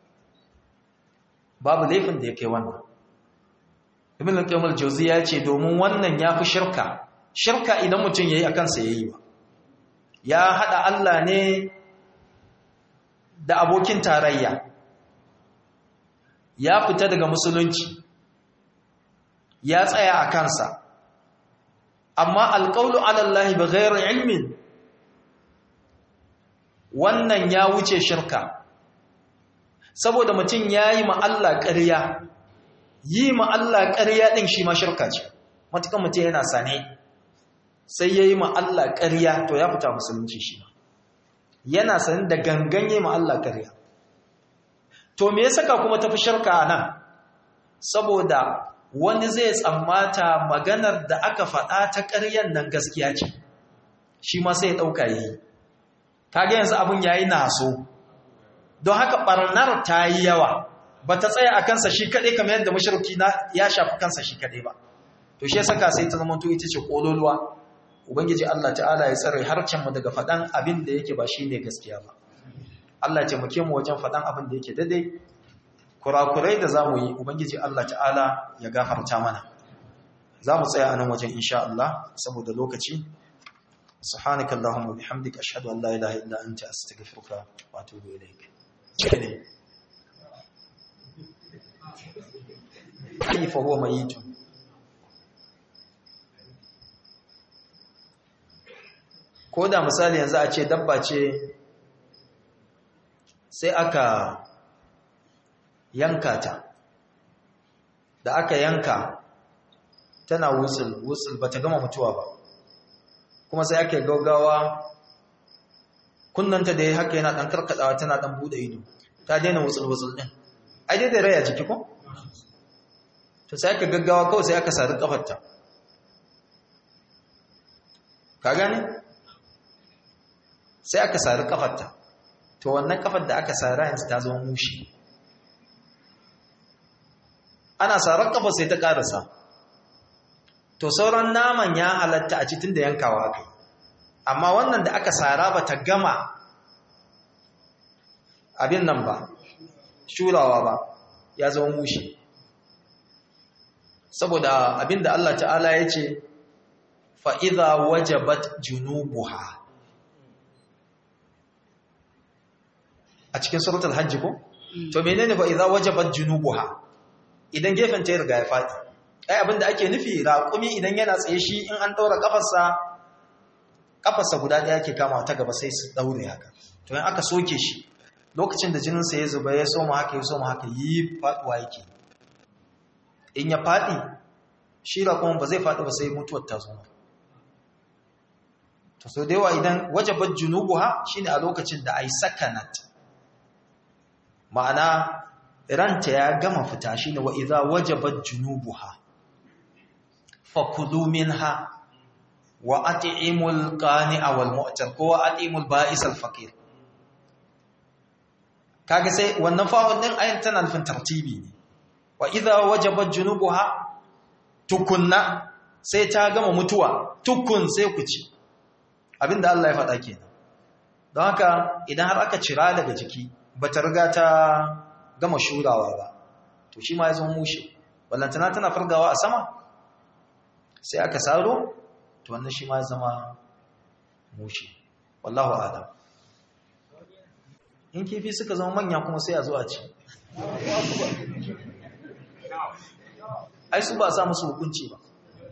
babu laifin da ya kai wannan ibn al-qayyim al-jawzi ya ce domin wannan yafi shirka shirka idan mutum yayi akan sa yayi ba ya hada Allah ne da abokin tarayya ya fita daga musulunci ya tsaya a kansa amma alƙaulu alallahi ba gairar ilmin wannan ya wuce shirka saboda mutum ya yi ma'alla ƙarya yi ma'alla ƙarya ɗin shi ma shirka ce matukan mutum yana sane sai ya yi ma'alla ƙarya to ya fita musulunci shi ma yana sane da gangan yi ma'alla ƙarya to me ya saka kuma tafi shirka nan saboda wani zai tsammata maganar da aka faɗa ta ƙaryan nan gaskiya ce shi ma sai ya ɗauka yi kage yanzu abin yayi naso don haka ɓarnar ta yi yawa ba ta tsaya a kansa shi kaɗai kamar yadda mashirki ya shafi kansa shi kaɗai ba to shi ya saka sai ta zama ita ce ƙololuwa ubangiji Allah ta'ala ya tsare harcenmu daga faɗan abin da yake ba shi ne gaskiya ba Allah ce muke mu wajen faɗan abin da yake daidai kurakurai da za mu yi ubangiji Allah ta'ala ya gafarta mana za mu tsaya a nan wajen insha Allah saboda lokaci subhanaka allahumma bihamdika ashhadu an la ilaha illa anta astaghfiruka wa atubu ilayk ne kayfa huwa mayitun ko da misali yanzu a ce dabba ce sai aka yanka ta da aka yanka tana wutsul wutsul ba ta gama mutuwa ba kuma sai aka gaugawa kunnanta da ya haka yana ɗan karkadawa tana ɗan buɗe ido ta daina wutsul wutsul ɗin ai dai da raya jiki ko? to sai aka gaggawa kawai sai aka sari ƙafarta ka gane? sai aka sari ƙafarta to wannan ƙafar da aka sari yanzu ta zama mushi ana sarar kafa sai ta karasa to sauran naman ya halatta a cikin da yankawa kai amma wannan da aka sara ba ta gama abin nan ba shurawa ba ya zama mushi saboda abin da Allah ta'ala ya ce fa'iza wajabat junubuha a cikin suratul hajji ko? to menene fa'iza wajabat junubuha idan gefen ta riga ya faɗi ai abinda ake nufi raƙumi idan yana tsaye shi in an ɗaura ƙafarsa ƙafarsa guda ɗaya ke kama ta gaba sai su ɗaure haka to in aka soke shi lokacin da jininsa ya zuba ya soma haka ya soma haka yi faɗuwa yake in ya faɗi shi raƙumin ba zai faɗi ba sai mutuwar ta zo to so da yawa idan wajabar junubuha shine a lokacin da ai sakanat ma'ana ranta ya gama fita shi ne wa iza wajabat junubuha fakulu minha wa at'imul qani'a wal mu'tar ko wa at'imul ba'is al faqir kaga sai wannan fa'un din ayin tana nufin tartibi ne wa iza wajabat junubuha tukunna sai ta gama mutuwa tukun sai ku ci abinda Allah ya faɗa kenan don haka idan har aka cira daga jiki bata riga ta gama shurawa ba to shi ma ya zama mushe wallantana tana fargawa a sama sai aka saro to wannan shi ma ya zama mushe wallahu adam in kifi suka zama manya kuma sai a zo a ci ai su ba sa musu hukunci ba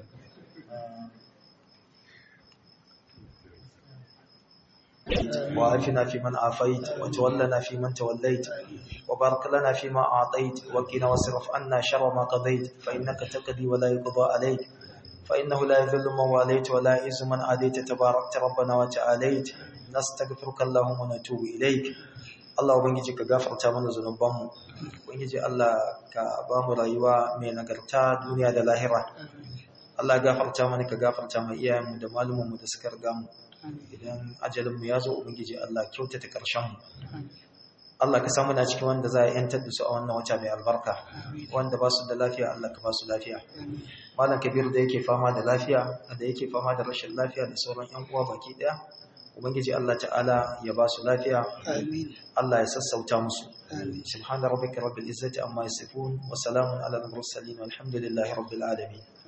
وعافنا فيمن عافيت وتولنا فيمن توليت وبارك لنا فيما أعطيت وقنا واصرف عنا شر ما قضيت فإنك تقضي ولا يقضى عليك فإنه لا يذل من واليت ولا يعز من عاديت تباركت ربنا وتعاليت نستغفرك اللهم ونتوب إليك Allah ubangiji ka gafarta mana zunubanmu ubangiji Allah ka ba mu rayuwa mai nagarta duniya da lahira Allah gafarta mana ka gafarta mai iyayenmu da malumanmu da suka riga mu idan ajalinmu ya zo ubangiji Allah kyautata ƙarshenmu Allah ka samu na cikin wanda za a yantar da su a wannan wata mai albarka wanda ba su da lafiya Allah ka ba su lafiya malam kabir da yake fama da lafiya da yake fama da rashin lafiya da sauran yan uwa baki daya ubangiji Allah ta'ala ya ba su lafiya Allah ya sassauta musu subhana rabbika rabbil izzati amma yasifun wa salamun ala al mursalin walhamdulillahi rabbil alamin